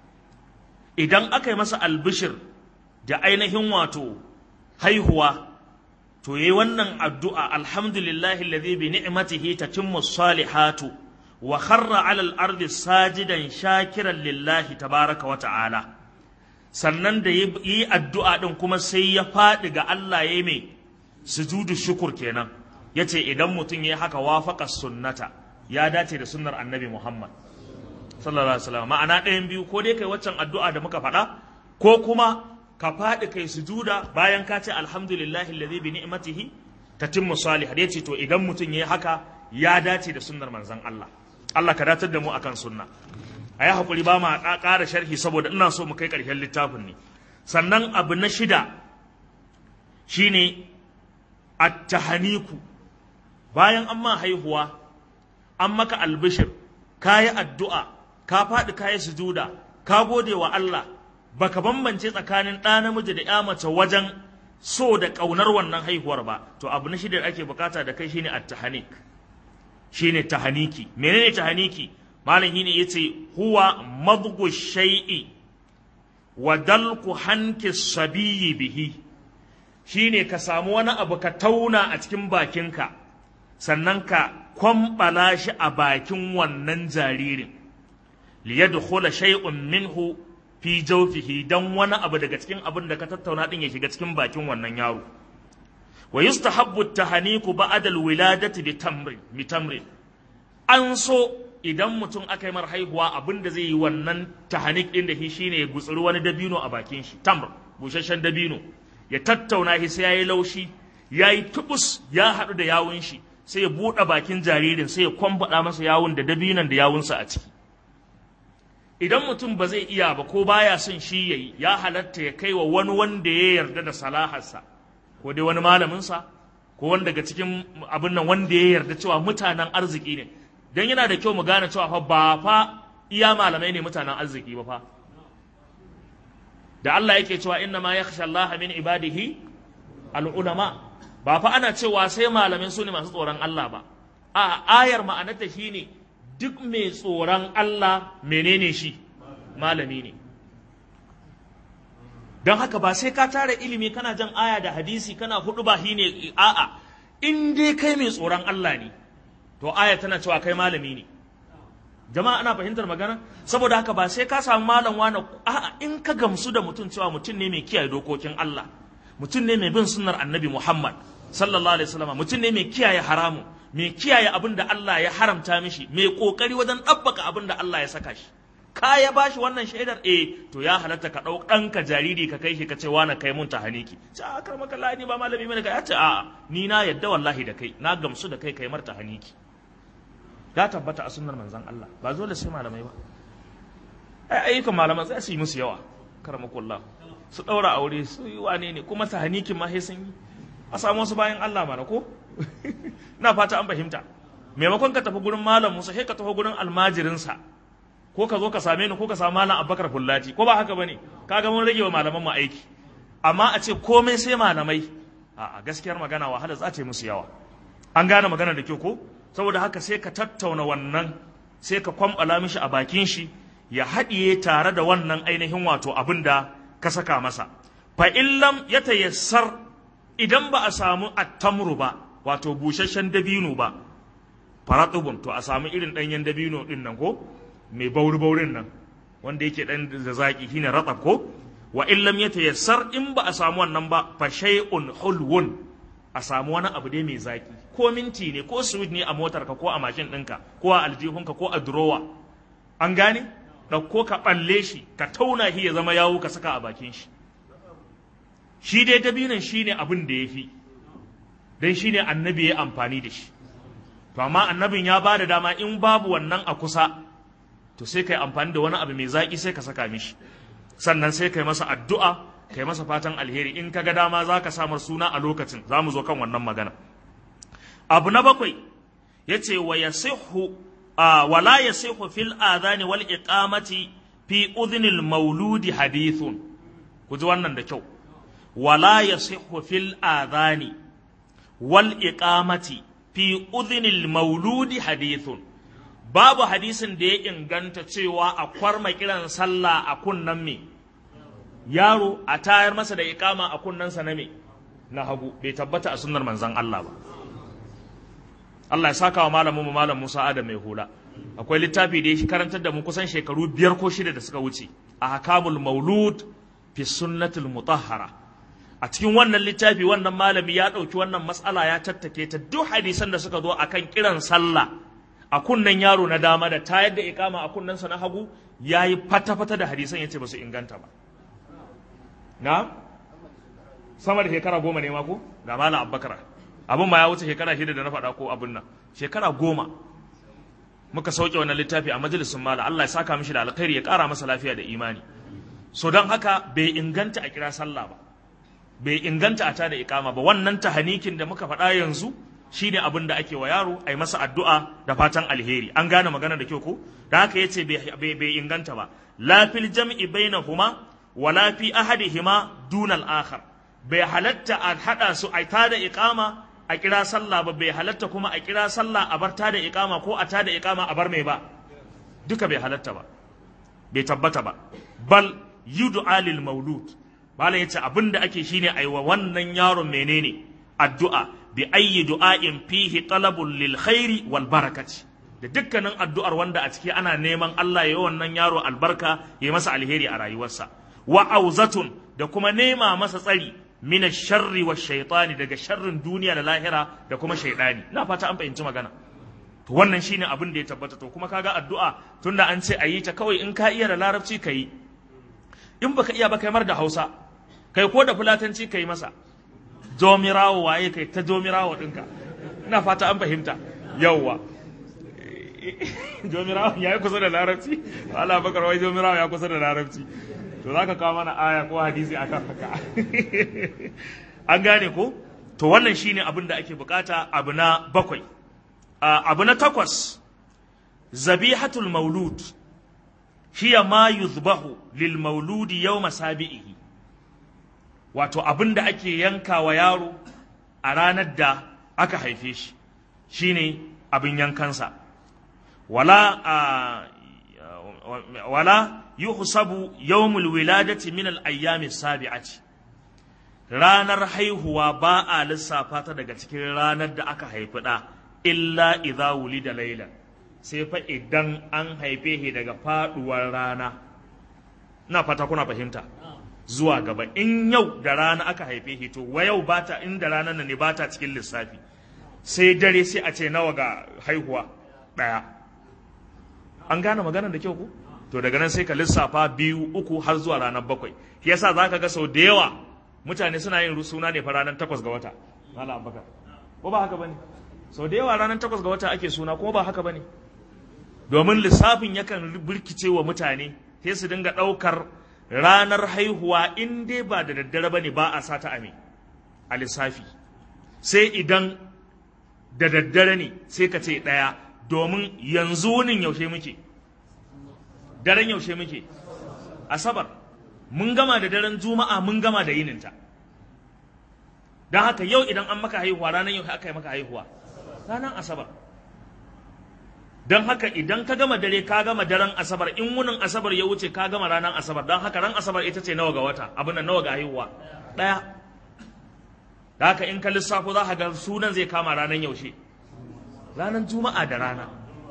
idan aka yi masa albishir da ainihin wato haihuwa to yi wannan addu'a alhamdulillahi alladhi bi ni'matihi tatimmu salihatu wa kharra 'ala al-ardi sajidan shakiran lillahi tabaraka wa ta'ala sannan da yi addu'a din kuma sai ya faɗi ga Allah yayi mai sujudu shukur kenan yace idan mutum yayi haka wafaqa sunnata ya dace da sunnar annabi Muhammad sallallahu alaihi wasallam ma'ana ɗayan biyu ko dai kai waccan addu'a da muka faɗa ko kuma ka faɗi kai sujuda bayan ka ce alhamdulillahi alladhi bi ni'matihi tatimmu salih ya ce to idan mutum yayi haka ya dace da sunnar manzon Allah Allah ka datar da mu akan sunna ayi hakuri ba ma ƙara sharhi saboda ina so mu kai ƙarshen littafin ne sannan abu na shida shine at-tahaniku bayan an ma haihuwa an maka albishir kayi addu'a ka faɗi kayi sujuda ka gode wa Allah baka bambance tsakanin ɗa namiji da ya mace wajen so da ƙaunar wannan haihuwar ba to abu na shida da ake bukata da kai shine at-tahanik shine tahaniki menene tahaniki malam shine yace huwa madghu shay'i wa dalku hanki sabiyyi bihi shine ka samu wani abu ka tauna a cikin bakinka sannan ka kwambala shi a bakin wannan jaririn liyadkhula shay'un minhu fi jawfihi dan wani abu daga cikin abin da ka tattauna din ya shiga cikin bakin wannan yaro wa yustahabbu at-tahaniku ba'da al-wiladati bi tamrin bi tamrin an so idan mutum aka yi mar haihuwa abin da zai yi wannan tahanik din da shi shine ya gutsuri wani dabino a bakin shi tamr busasshen dabino ya tattauna shi sai yayi laushi yayi tubus ya haɗu da yawun shi sai ya buɗe bakin jaririn sai ya kwambaɗa masa yawun da dabinon da yawunsa a ciki idan mutum ba zai iya ba ko baya son shi ya yi ya halatta ya kai wa wani wanda ya yarda da salaharsa ko dai wani malaminsa ko wani daga cikin abin nan wanda ya yarda cewa mutanen arziki ne don yana da kyau mu gane cewa fa ba fa iya malamai ne mutanen arziki ba fa da Allah yake cewa inna ma yakhsha Allah min ibadihi al-ulama ba fa ana cewa sai malamai su ne masu tsoron Allah ba a ayar ma'anarta shine duk mai tsoron Allah menene shi malami ne don haka ba sai ka tara ilimi kana jan aya da hadisi kana hudu ba shi ne a'a in dai kai mai tsoron Allah ne to aya tana cewa kai malami ne jama'a ana fahimtar magana saboda haka ba sai ka samu malam wani a'a in ka gamsu da mutum cewa mutum ne mai kiyaye dokokin Allah mutum ne mai bin sunnar annabi Muhammad sallallahu alaihi wasallam mutum ne mai kiyaye haramu mai kiyaye abin da Allah ya haramta mishi mai kokari wajen ɗabbaka abin da Allah ya saka shi ka ya bashi wannan shaidar eh to ya halatta ka ɗau ɗanka jariri ka kai shi ka ce wani kai mun tahaniki ce a kar maka ni ba malami bane ka ya ce a'a ni na yadda wallahi da kai na gamsu da kai kai mar tahaniki ya tabbata a sunnar manzon Allah ba dole sai malamai ba ai ayyukan malaman sai su yi musu yawa karamakullah su ɗaura aure su yi wane ne kuma tahanikin ma sai sun yi a samu wasu bayan Allah mana ko na fata an fahimta maimakon ka tafi gurin malam Musa sai ka tafi gurin almajirinsa ko ka zo ka same ni ko ka samu malam Abubakar Fullati ko ba haka bane kaga mun rage wa malaman mu aiki amma a ce komai sai malamai a gaskiyar magana wahala za ta yi musu yawa an gane magana da kyau ko saboda haka sai ka tattauna wannan sai ka kwambala mishi a bakin shi ya haɗiye tare da wannan ainihin wato abin da ka saka masa fa illam ya tayassar idan ba a samu attamru ba wato busasshen dabino ba faratubun to a samu irin ɗanyen dabino ɗin nan ko mai bauri baurin nan wanda yake ɗan da zaƙi shine ratsab ko wa illam ya tayassar in ba a samu wannan ba fa shay'un hulwun a samu wani abu dai mai zaƙi ko minti ne ko sweet ne a motarka ko a mashin ɗinka ko a aljihunka ko a durowa an gane ɗauko ka ɓalle shi ka tauna shi ya zama yawo ka saka a bakin shi shi dai dabinan shi ne abin da ya fi don shi ne annabi ya amfani da shi to amma annabin ya ba da dama in babu wannan a kusa to sai kai amfani da wani abu mai zaƙi sai ka saka mishi sannan sai kai masa addu'a kai masa fatan alheri in ka ga dama za ka samar suna a lokacin za mu zo kan wannan magana abu na bakwai ya ce wa ya wala ya fil adhani wal iqamati fi udhnil mauludi hadithun ku ji wannan da kyau wala ya fil adhani wal iqamati fi udhnil mauludi hadithun babu hadisin da ya inganta cewa a kwarma kiran sallah a kunnan me yaro a tayar masa da iqama a kunnansa na me na hagu bai tabbata a sunnar manzon Allah ba Allah ya saka wa malamin mu malam Musa Adam mai hula akwai littafi da ya karantar da mu kusan shekaru biyar ko shida da suka wuce a hakamul maulud fi sunnatul mutahhara a cikin wannan littafi wannan malami ya ɗauki wannan matsala ya tattake ta duk hadisan da suka zo akan kiran sallah a kunnen yaro na dama da tayar da ikama a kunnensa na hagu ya yi fata-fata da hadisan ya ce ba su inganta ba na sama da shekara goma ne mako ga malam abbakar abin ma ya wuce shekara shida da na faɗa ko abin nan shekara goma muka sauke wannan littafi a majalisun mala Allah ya saka mishi da alkhairi ya ƙara masa lafiya da imani so don haka bai inganta a kira sallah ba bai inganta a tada ikama ba wannan tahanikin da muka faɗa yanzu shine abin da ake wa yaro a yi masa addu'a da fatan alheri an gane magana da kyau ko da haka yace bai inganta ba la fil jam'i bainahuma wa la fi ahadihima dunal akhar bai halatta a hada su a tada ikama a kira sallah ba bai halatta kuma a kira sallah a bar tada ikama ko a tada ikama a bar mai ba duka bai halatta ba bai tabbata ba bal yud'a lil maulud bala yace abinda ake shine aiwa wannan yaron menene addu'a bi ayyi du'ain fihi talabul lil khairi wal barakati da dukkanin addu'ar wanda a ciki ana neman Allah ya yi wannan yaro albarka ya masa alheri a rayuwarsa wa auzatun da kuma nema masa tsari mina sharri wa shaitani daga sharrin duniya da lahira da kuma shaidani na fata an fahimci magana to wannan shine abin da ya tabbata to kuma kaga addu'a tunda an ce a yi ta kawai in ka iya da larabci ka yi in baka iya ba kai mar da hausa kai ko da fulatanci ka yi masa jomirawo waye kai ta jomirawo ɗinka ina fata an fahimta yawwa jomirawo ya yi kusa da larabci Allah bakar wai jomirawo ya kusa da larabci to za ka kawo mana aya ko hadisi akan haka an gane ko to wannan shine abin da ake bukata abu na bakwai abu na takwas zabihatul maulud hiya ma yuzbahu lil mauludi yawma sabi'ihi wato abin da ake yanka wa yaro a ranar da aka haife shi shine abin yankansa wala wala yuhsabu yawmul wiladati min al ayyami sabi'ati ranar haihuwa ba a lissafa ta daga cikin ranar da aka haifi da illa idza wulida laylan sai fa idan an haife shi daga faduwar rana ina fata kuna fahimta zuwa gaba in yau da rana aka haife shi to wa yau bata in da ranar nan ne bata cikin lissafi sai dare sai a ce nawa ga haihuwa daya an gane maganar da kyau ku to daga nan sai ka lissafa biyu uku har zuwa ranar bakwai shi yasa zaka ga sau da yawa mutane suna yin suna ne fa ranar takwas ga wata malam abubakar ko ba haka bane sau da yawa ranar takwas ga wata ake suna kuma ba haka bane domin lissafin yakan birkice wa mutane sai su dinga ɗaukar ranar haihuwa in dai ba da daddare bane ba a sata ame a lissafi sai idan da daddare ne sai ka ce ɗaya domin yanzu wunin yaushe muke daren yaushe muke asabar mun gama da daren juma'a mun gama da yininta don haka yau idan an maka haihuwa ranar yau aka yi maka haihuwa ranar asabar don haka idan ka gama dare ka gama daren asabar in wunin asabar ya wuce ka gama ranar asabar don haka ran asabar ita ce nawa ga wata abin nawa ga haihuwa ɗaya da haka in ka lissafo za ka ga sunan zai kama ranar yaushe ranar juma'a da rana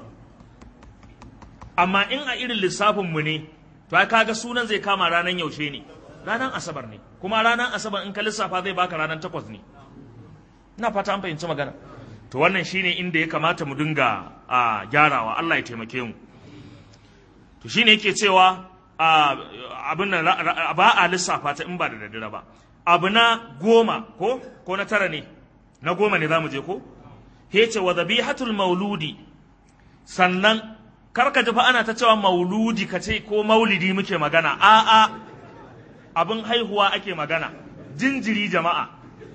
amma in a irin lissafinmu ne to ai kaga sunan zai kama ranar yaushe ne ranar asabar ne kuma ranar asabar in ka lissafa zai baka ranar takwas ne ina fata an fahimci magana to wannan shine inda ya kamata mu dinga a gyarawa Allah ya taimake mu to shine yake cewa abin nan ba a lissafa ta in ba da daddare ba abu na goma ko ko na tara ne na goma ne zamu je ko hece wa dhabihatul mauludi sannan karka ji fa ana ta cewa mauludi ka ce ko maulidi muke magana a'a abin haihuwa ake magana jinjiri jama'a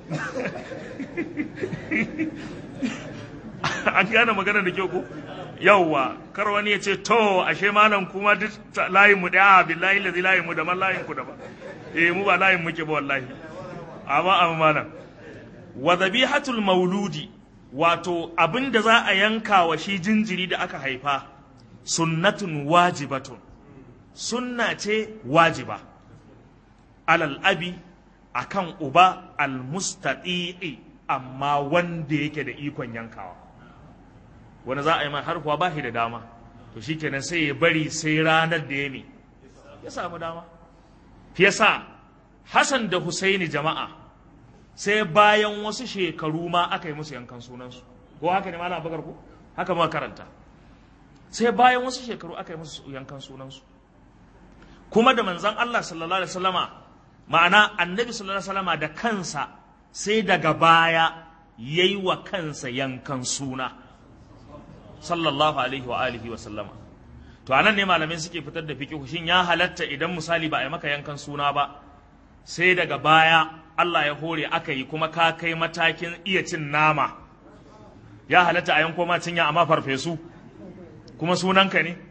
an gane magana da kyau ko yauwa kar wani ya ce to ashe malam kuma duk layin mu da billahi lazi layin mu da man layin ku da ba eh mu ba layin muke ba wallahi amma amma malam wa dhabihatul mauludi wato abin da za a yanka wa shi jinjiri da aka haifa sunnatun wajibatun sunna ce wajiba alal abi akan uba almustati'i amma wanda yake da ikon yankawa wani za a yi har kuwa ba shi da dama to shikenan sai ya bari sai ranar da ya ne ya samu dama yasa Hassan da Husaini jama'a sai bayan wasu shekaru ma aka yi musu yankan sunansu ko haka ne ma na bakar ko haka ma karanta sai bayan wasu shekaru aka yi musu yankan sunansu kuma da manzan Allah sallallahu alaihi wasallama ma'ana annabi sallallahu alaihi wasallama da kansa sai daga baya yayi wa kansa yankan suna sallallahu alaihi wa alihi wa sallama to anan ne malamai suke fitar da fiqh shin ya halatta idan misali ba a yi maka yankan suna ba sai daga baya Allah ya hore aka yi kuma ka kai matakin iya cin nama ya halatta a yanko ma cinya amma farfesu kuma sunanka ne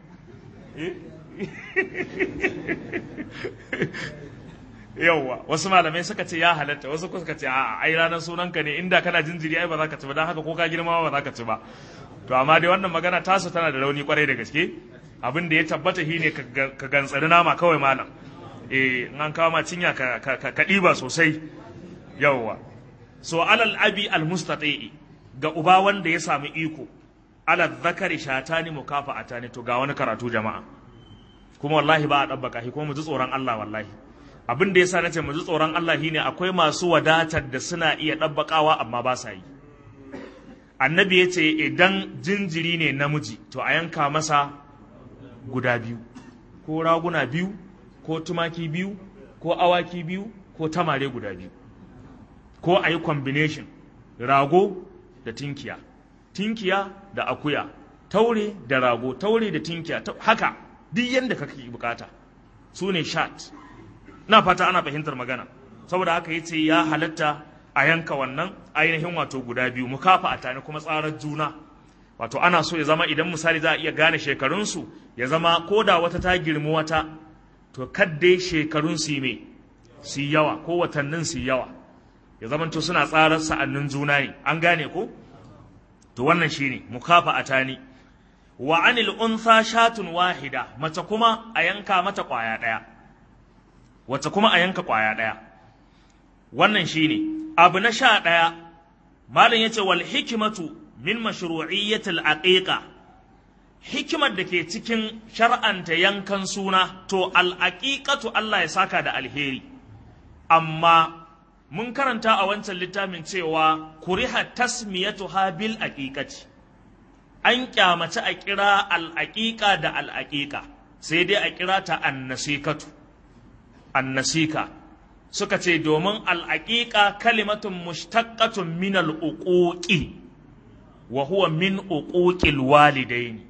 yauwa wasu malamai suka ce ya halatta wasu suka ce a ai ranar sunanka ne inda kana jinjiri ai ba za ka ci ba don haka ko ka girma ba za ka ci ba to amma dai wannan magana tasu tana da rauni kwarai da gaske abin da ya tabbata shi ne ka gantsari nama kawai malam eh in an kawo ma cinya ka ka ɗiba sosai yauwa so alal abi al mustati ga uba wanda ya sami iko ala zakari shatani mukafa atani to ga wani karatu jama'a kuma wallahi ba a dabbaka shi kuma mu ji tsoron Allah wallahi abin da yasa nace mu ji tsoron Allah shine akwai masu wadatar da suna iya dabbakawa amma ba sa yi annabi ya ce idan jinjiri ne namiji to a yanka masa guda biyu ko raguna biyu ko tumaki biyu ko awaki biyu ko tamare guda biyu ko a yi combination rago da tinkiya tinkiya da akuya taure da rago taure da tinkiya haka duk yadda kake bukata su ne shat na fata ana fahimtar magana saboda haka yace ya halatta a yanka wannan ainihin wato guda biyu mukafa a tani kuma tsarar juna wato ana so ya zama idan misali za a iya gane shekarunsu ya zama ko da wata ta girmi wata to kaddai shekarun su me su yawa ko watannin su yawa ya zama to suna tsarar sa'annin juna ne an gane ko to wannan shine mukafa a tani wa anil untha shatun wahida mace kuma a yanka mata kwaya daya wace kuma a yanka kwaya daya wannan shine abu na sha daya malam yace wal hikmatu min mashru'iyyatil aqiqa hikimar da ke cikin shar'anta yankan suna to al'aƙiƙatu Allah ya saka da alheri amma mun karanta a wancan littafin cewa kuriha tasmiyatu bil aqiqati an kyamaci a kira al'aƙiƙa da al'aƙiƙa sai dai a kira ta annasikatu annasika suka ce domin al'aƙiƙa kalimatun mushtaqqatun min al'uquqi wa huwa min uquqil walidaini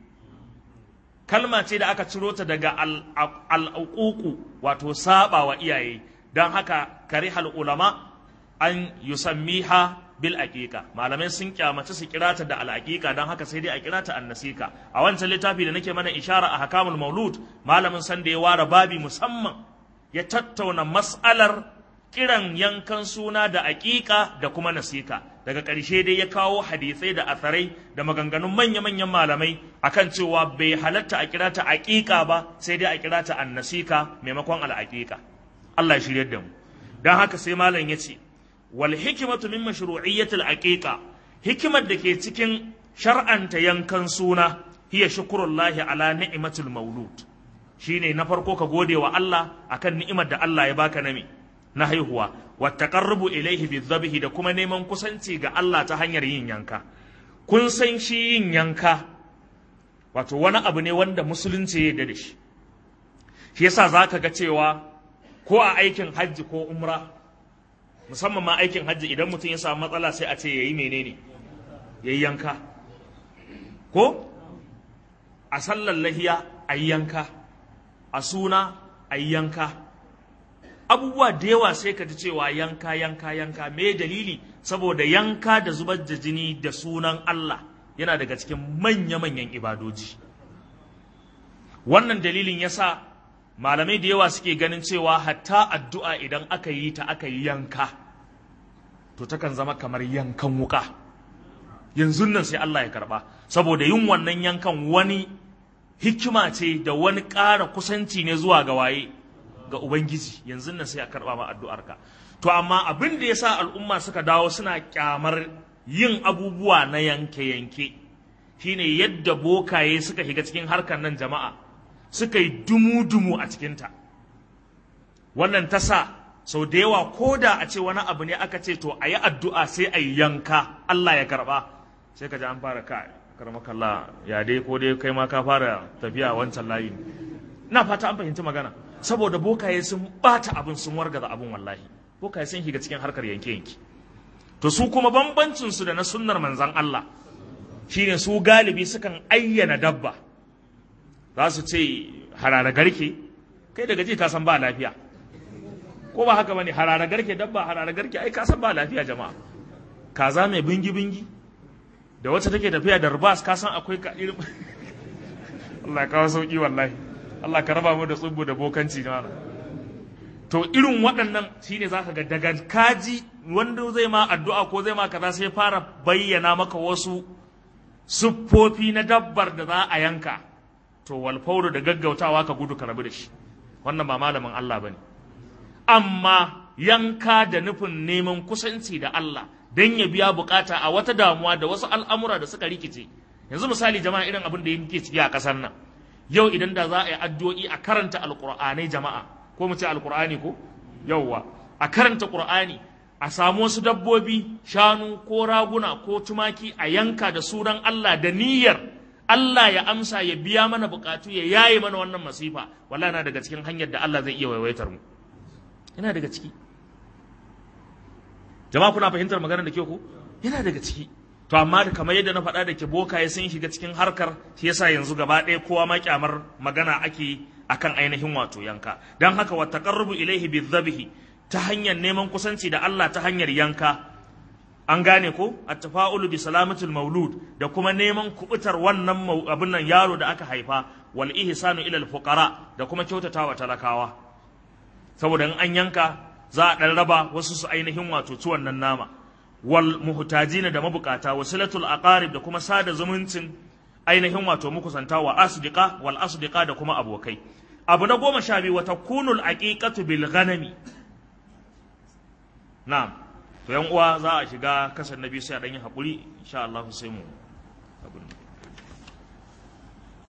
kalma ce da aka ciro ta daga al'uququ wato saba wa iyaye don haka karihal ulama an yusammiha bil aqiqa malamai sun kyamaci su kira ta da al aqiqa don haka sai dai a kira ta annasika a wancan littafi da nake mana ishara a hakamul maulud malamin san da ya ware babi musamman ya tattauna mas'alar kiran yankan suna da aqiqa da kuma nasika daga ƙarshe dai ya kawo hadisai da atharai da maganganun manya-manyan malamai akan cewa bai halatta a kira ta aqiqa ba sai dai a kira ta annasika maimakon al aqiqa Allah ya shiryar da mu don haka sai malam ya ce wal hikimatu min mashru'iyyatil aqiqa hikimar da ke cikin shar'anta yankan suna hiya shukrullahi ala ni'matul maulud shine na farko ka gode wa Allah akan ni'imar da Allah ya baka na me na haihuwa wa taqarrubu ilayhi bizabhi da kuma neman kusanci ga Allah ta hanyar yin yanka kun san shi yin yanka wato wani abu ne wanda musulunci ya da shi shi yasa zaka ga cewa ko a aikin hajji ko umra musamman ma aikin hajji idan mutum ya samu matsala sai a ce yayi menene yayi yanka ko a sallar lahiya a yanka a suna a yanka abubuwa da yawa sai ka ji cewa yanka yanka yanka me dalili saboda yanka da zubar da jini da sunan Allah yana daga cikin manya-manyan ibadoji wannan dalilin yasa malamai da yawa suke ganin cewa hatta addu'a idan aka yi ta aka yi yanka to takan zama kamar yankan wuka yanzu nan sai Allah ya karba saboda yin wannan yankan wani hikima ce da wani ƙara kusanci ne zuwa ga waye ga ubangiji yanzu nan sai a karba ma addu'arka to amma abin da yasa al'umma suka dawo suna kyamar yin abubuwa na yanke-yanke shine yadda bokaye suka shiga cikin harkar nan jama'a suka yi dumu-dumu a cikinta wannan ta sa sau da yawa ko da a ce wani abu ne aka ce to a yi addu'a sai a yi yanka Allah ya karba sai ka ji an fara ka karmakalla ya dai ko dai kai ma ka fara tafiya wancan layin na fata an fahimci magana saboda bokaye sun bata abin sun wargaza abin wallahi bokaye sun shiga cikin harkar yanke-yanke to su kuma bambancin su da na sunnar manzan Allah shine su galibi sukan ayyana dabba za su ce harara garke kai daga ji ka san ba lafiya ko ba haka bane harara garke dabba harara garke ai ka san ba lafiya jama'a kaza mai bingi bingi da wacce take tafiya da rubas ka san akwai ka irin Allah ya kawo sauki wallahi Allah ka raba mu da tsubbu da bokanci na to irin waɗannan shine zaka ga daga kaji wanda zai ma addu'a ko zai ma kaza sai fara bayyana maka wasu siffofi na dabbar da za a yanka to walfauru da gaggautawa ka gudu ka rabu da shi wannan ba malamin Allah bane amma yanka da nufin neman kusanci da Allah don ya biya bukata a wata damuwa da wasu al'amura da suka rikice yanzu misali jama'a irin abin da yake ciki a ƙasar nan yau idan da za a yi addu'o'i a karanta alƙur'anai jama'a ko mu ce alƙur'ani ko yauwa a karanta ƙur'ani a samu wasu dabbobi shanu ko raguna ko tumaki a yanka da sunan Allah da niyyar Allah ya amsa ya biya mana bukatu ya yaye mana wannan masifa wallahi na daga cikin hanyar da Allah zai iya waiwaitar mu yana daga ciki jama'a kuna fahimtar maganar da ke ku yana daga ciki to amma da kamar yadda na faɗa da ke bokaye sun shiga cikin harkar shi yasa yanzu gaba ɗaya kowa ma kyamar magana ake akan ainihin wato yanka dan haka wa taqarrubu ilaihi bizabhi ta hanyar neman kusanci da Allah ta hanyar yanka an gane ko at-tafa'ulu bi salamatul maulud da kuma neman kubutar wannan abin nan yaro da aka haifa wal ihsanu ila al-fuqara da kuma kyautatawa talakawa saboda in an yanka za a ɗan raba wasu su ainihin wato ci wannan nama wal muhtajina da mabukata wasilatul aqarib da kuma sada zumuncin ainihin wato mukusanta wa asdiqa wal asdiqa da kuma abokai abu na goma sha biyu wata kunul aqiqatu bil ghanami na'am to yan uwa za a shiga kasar nabi sai a dan yi hakuri insha Allah sai mu abin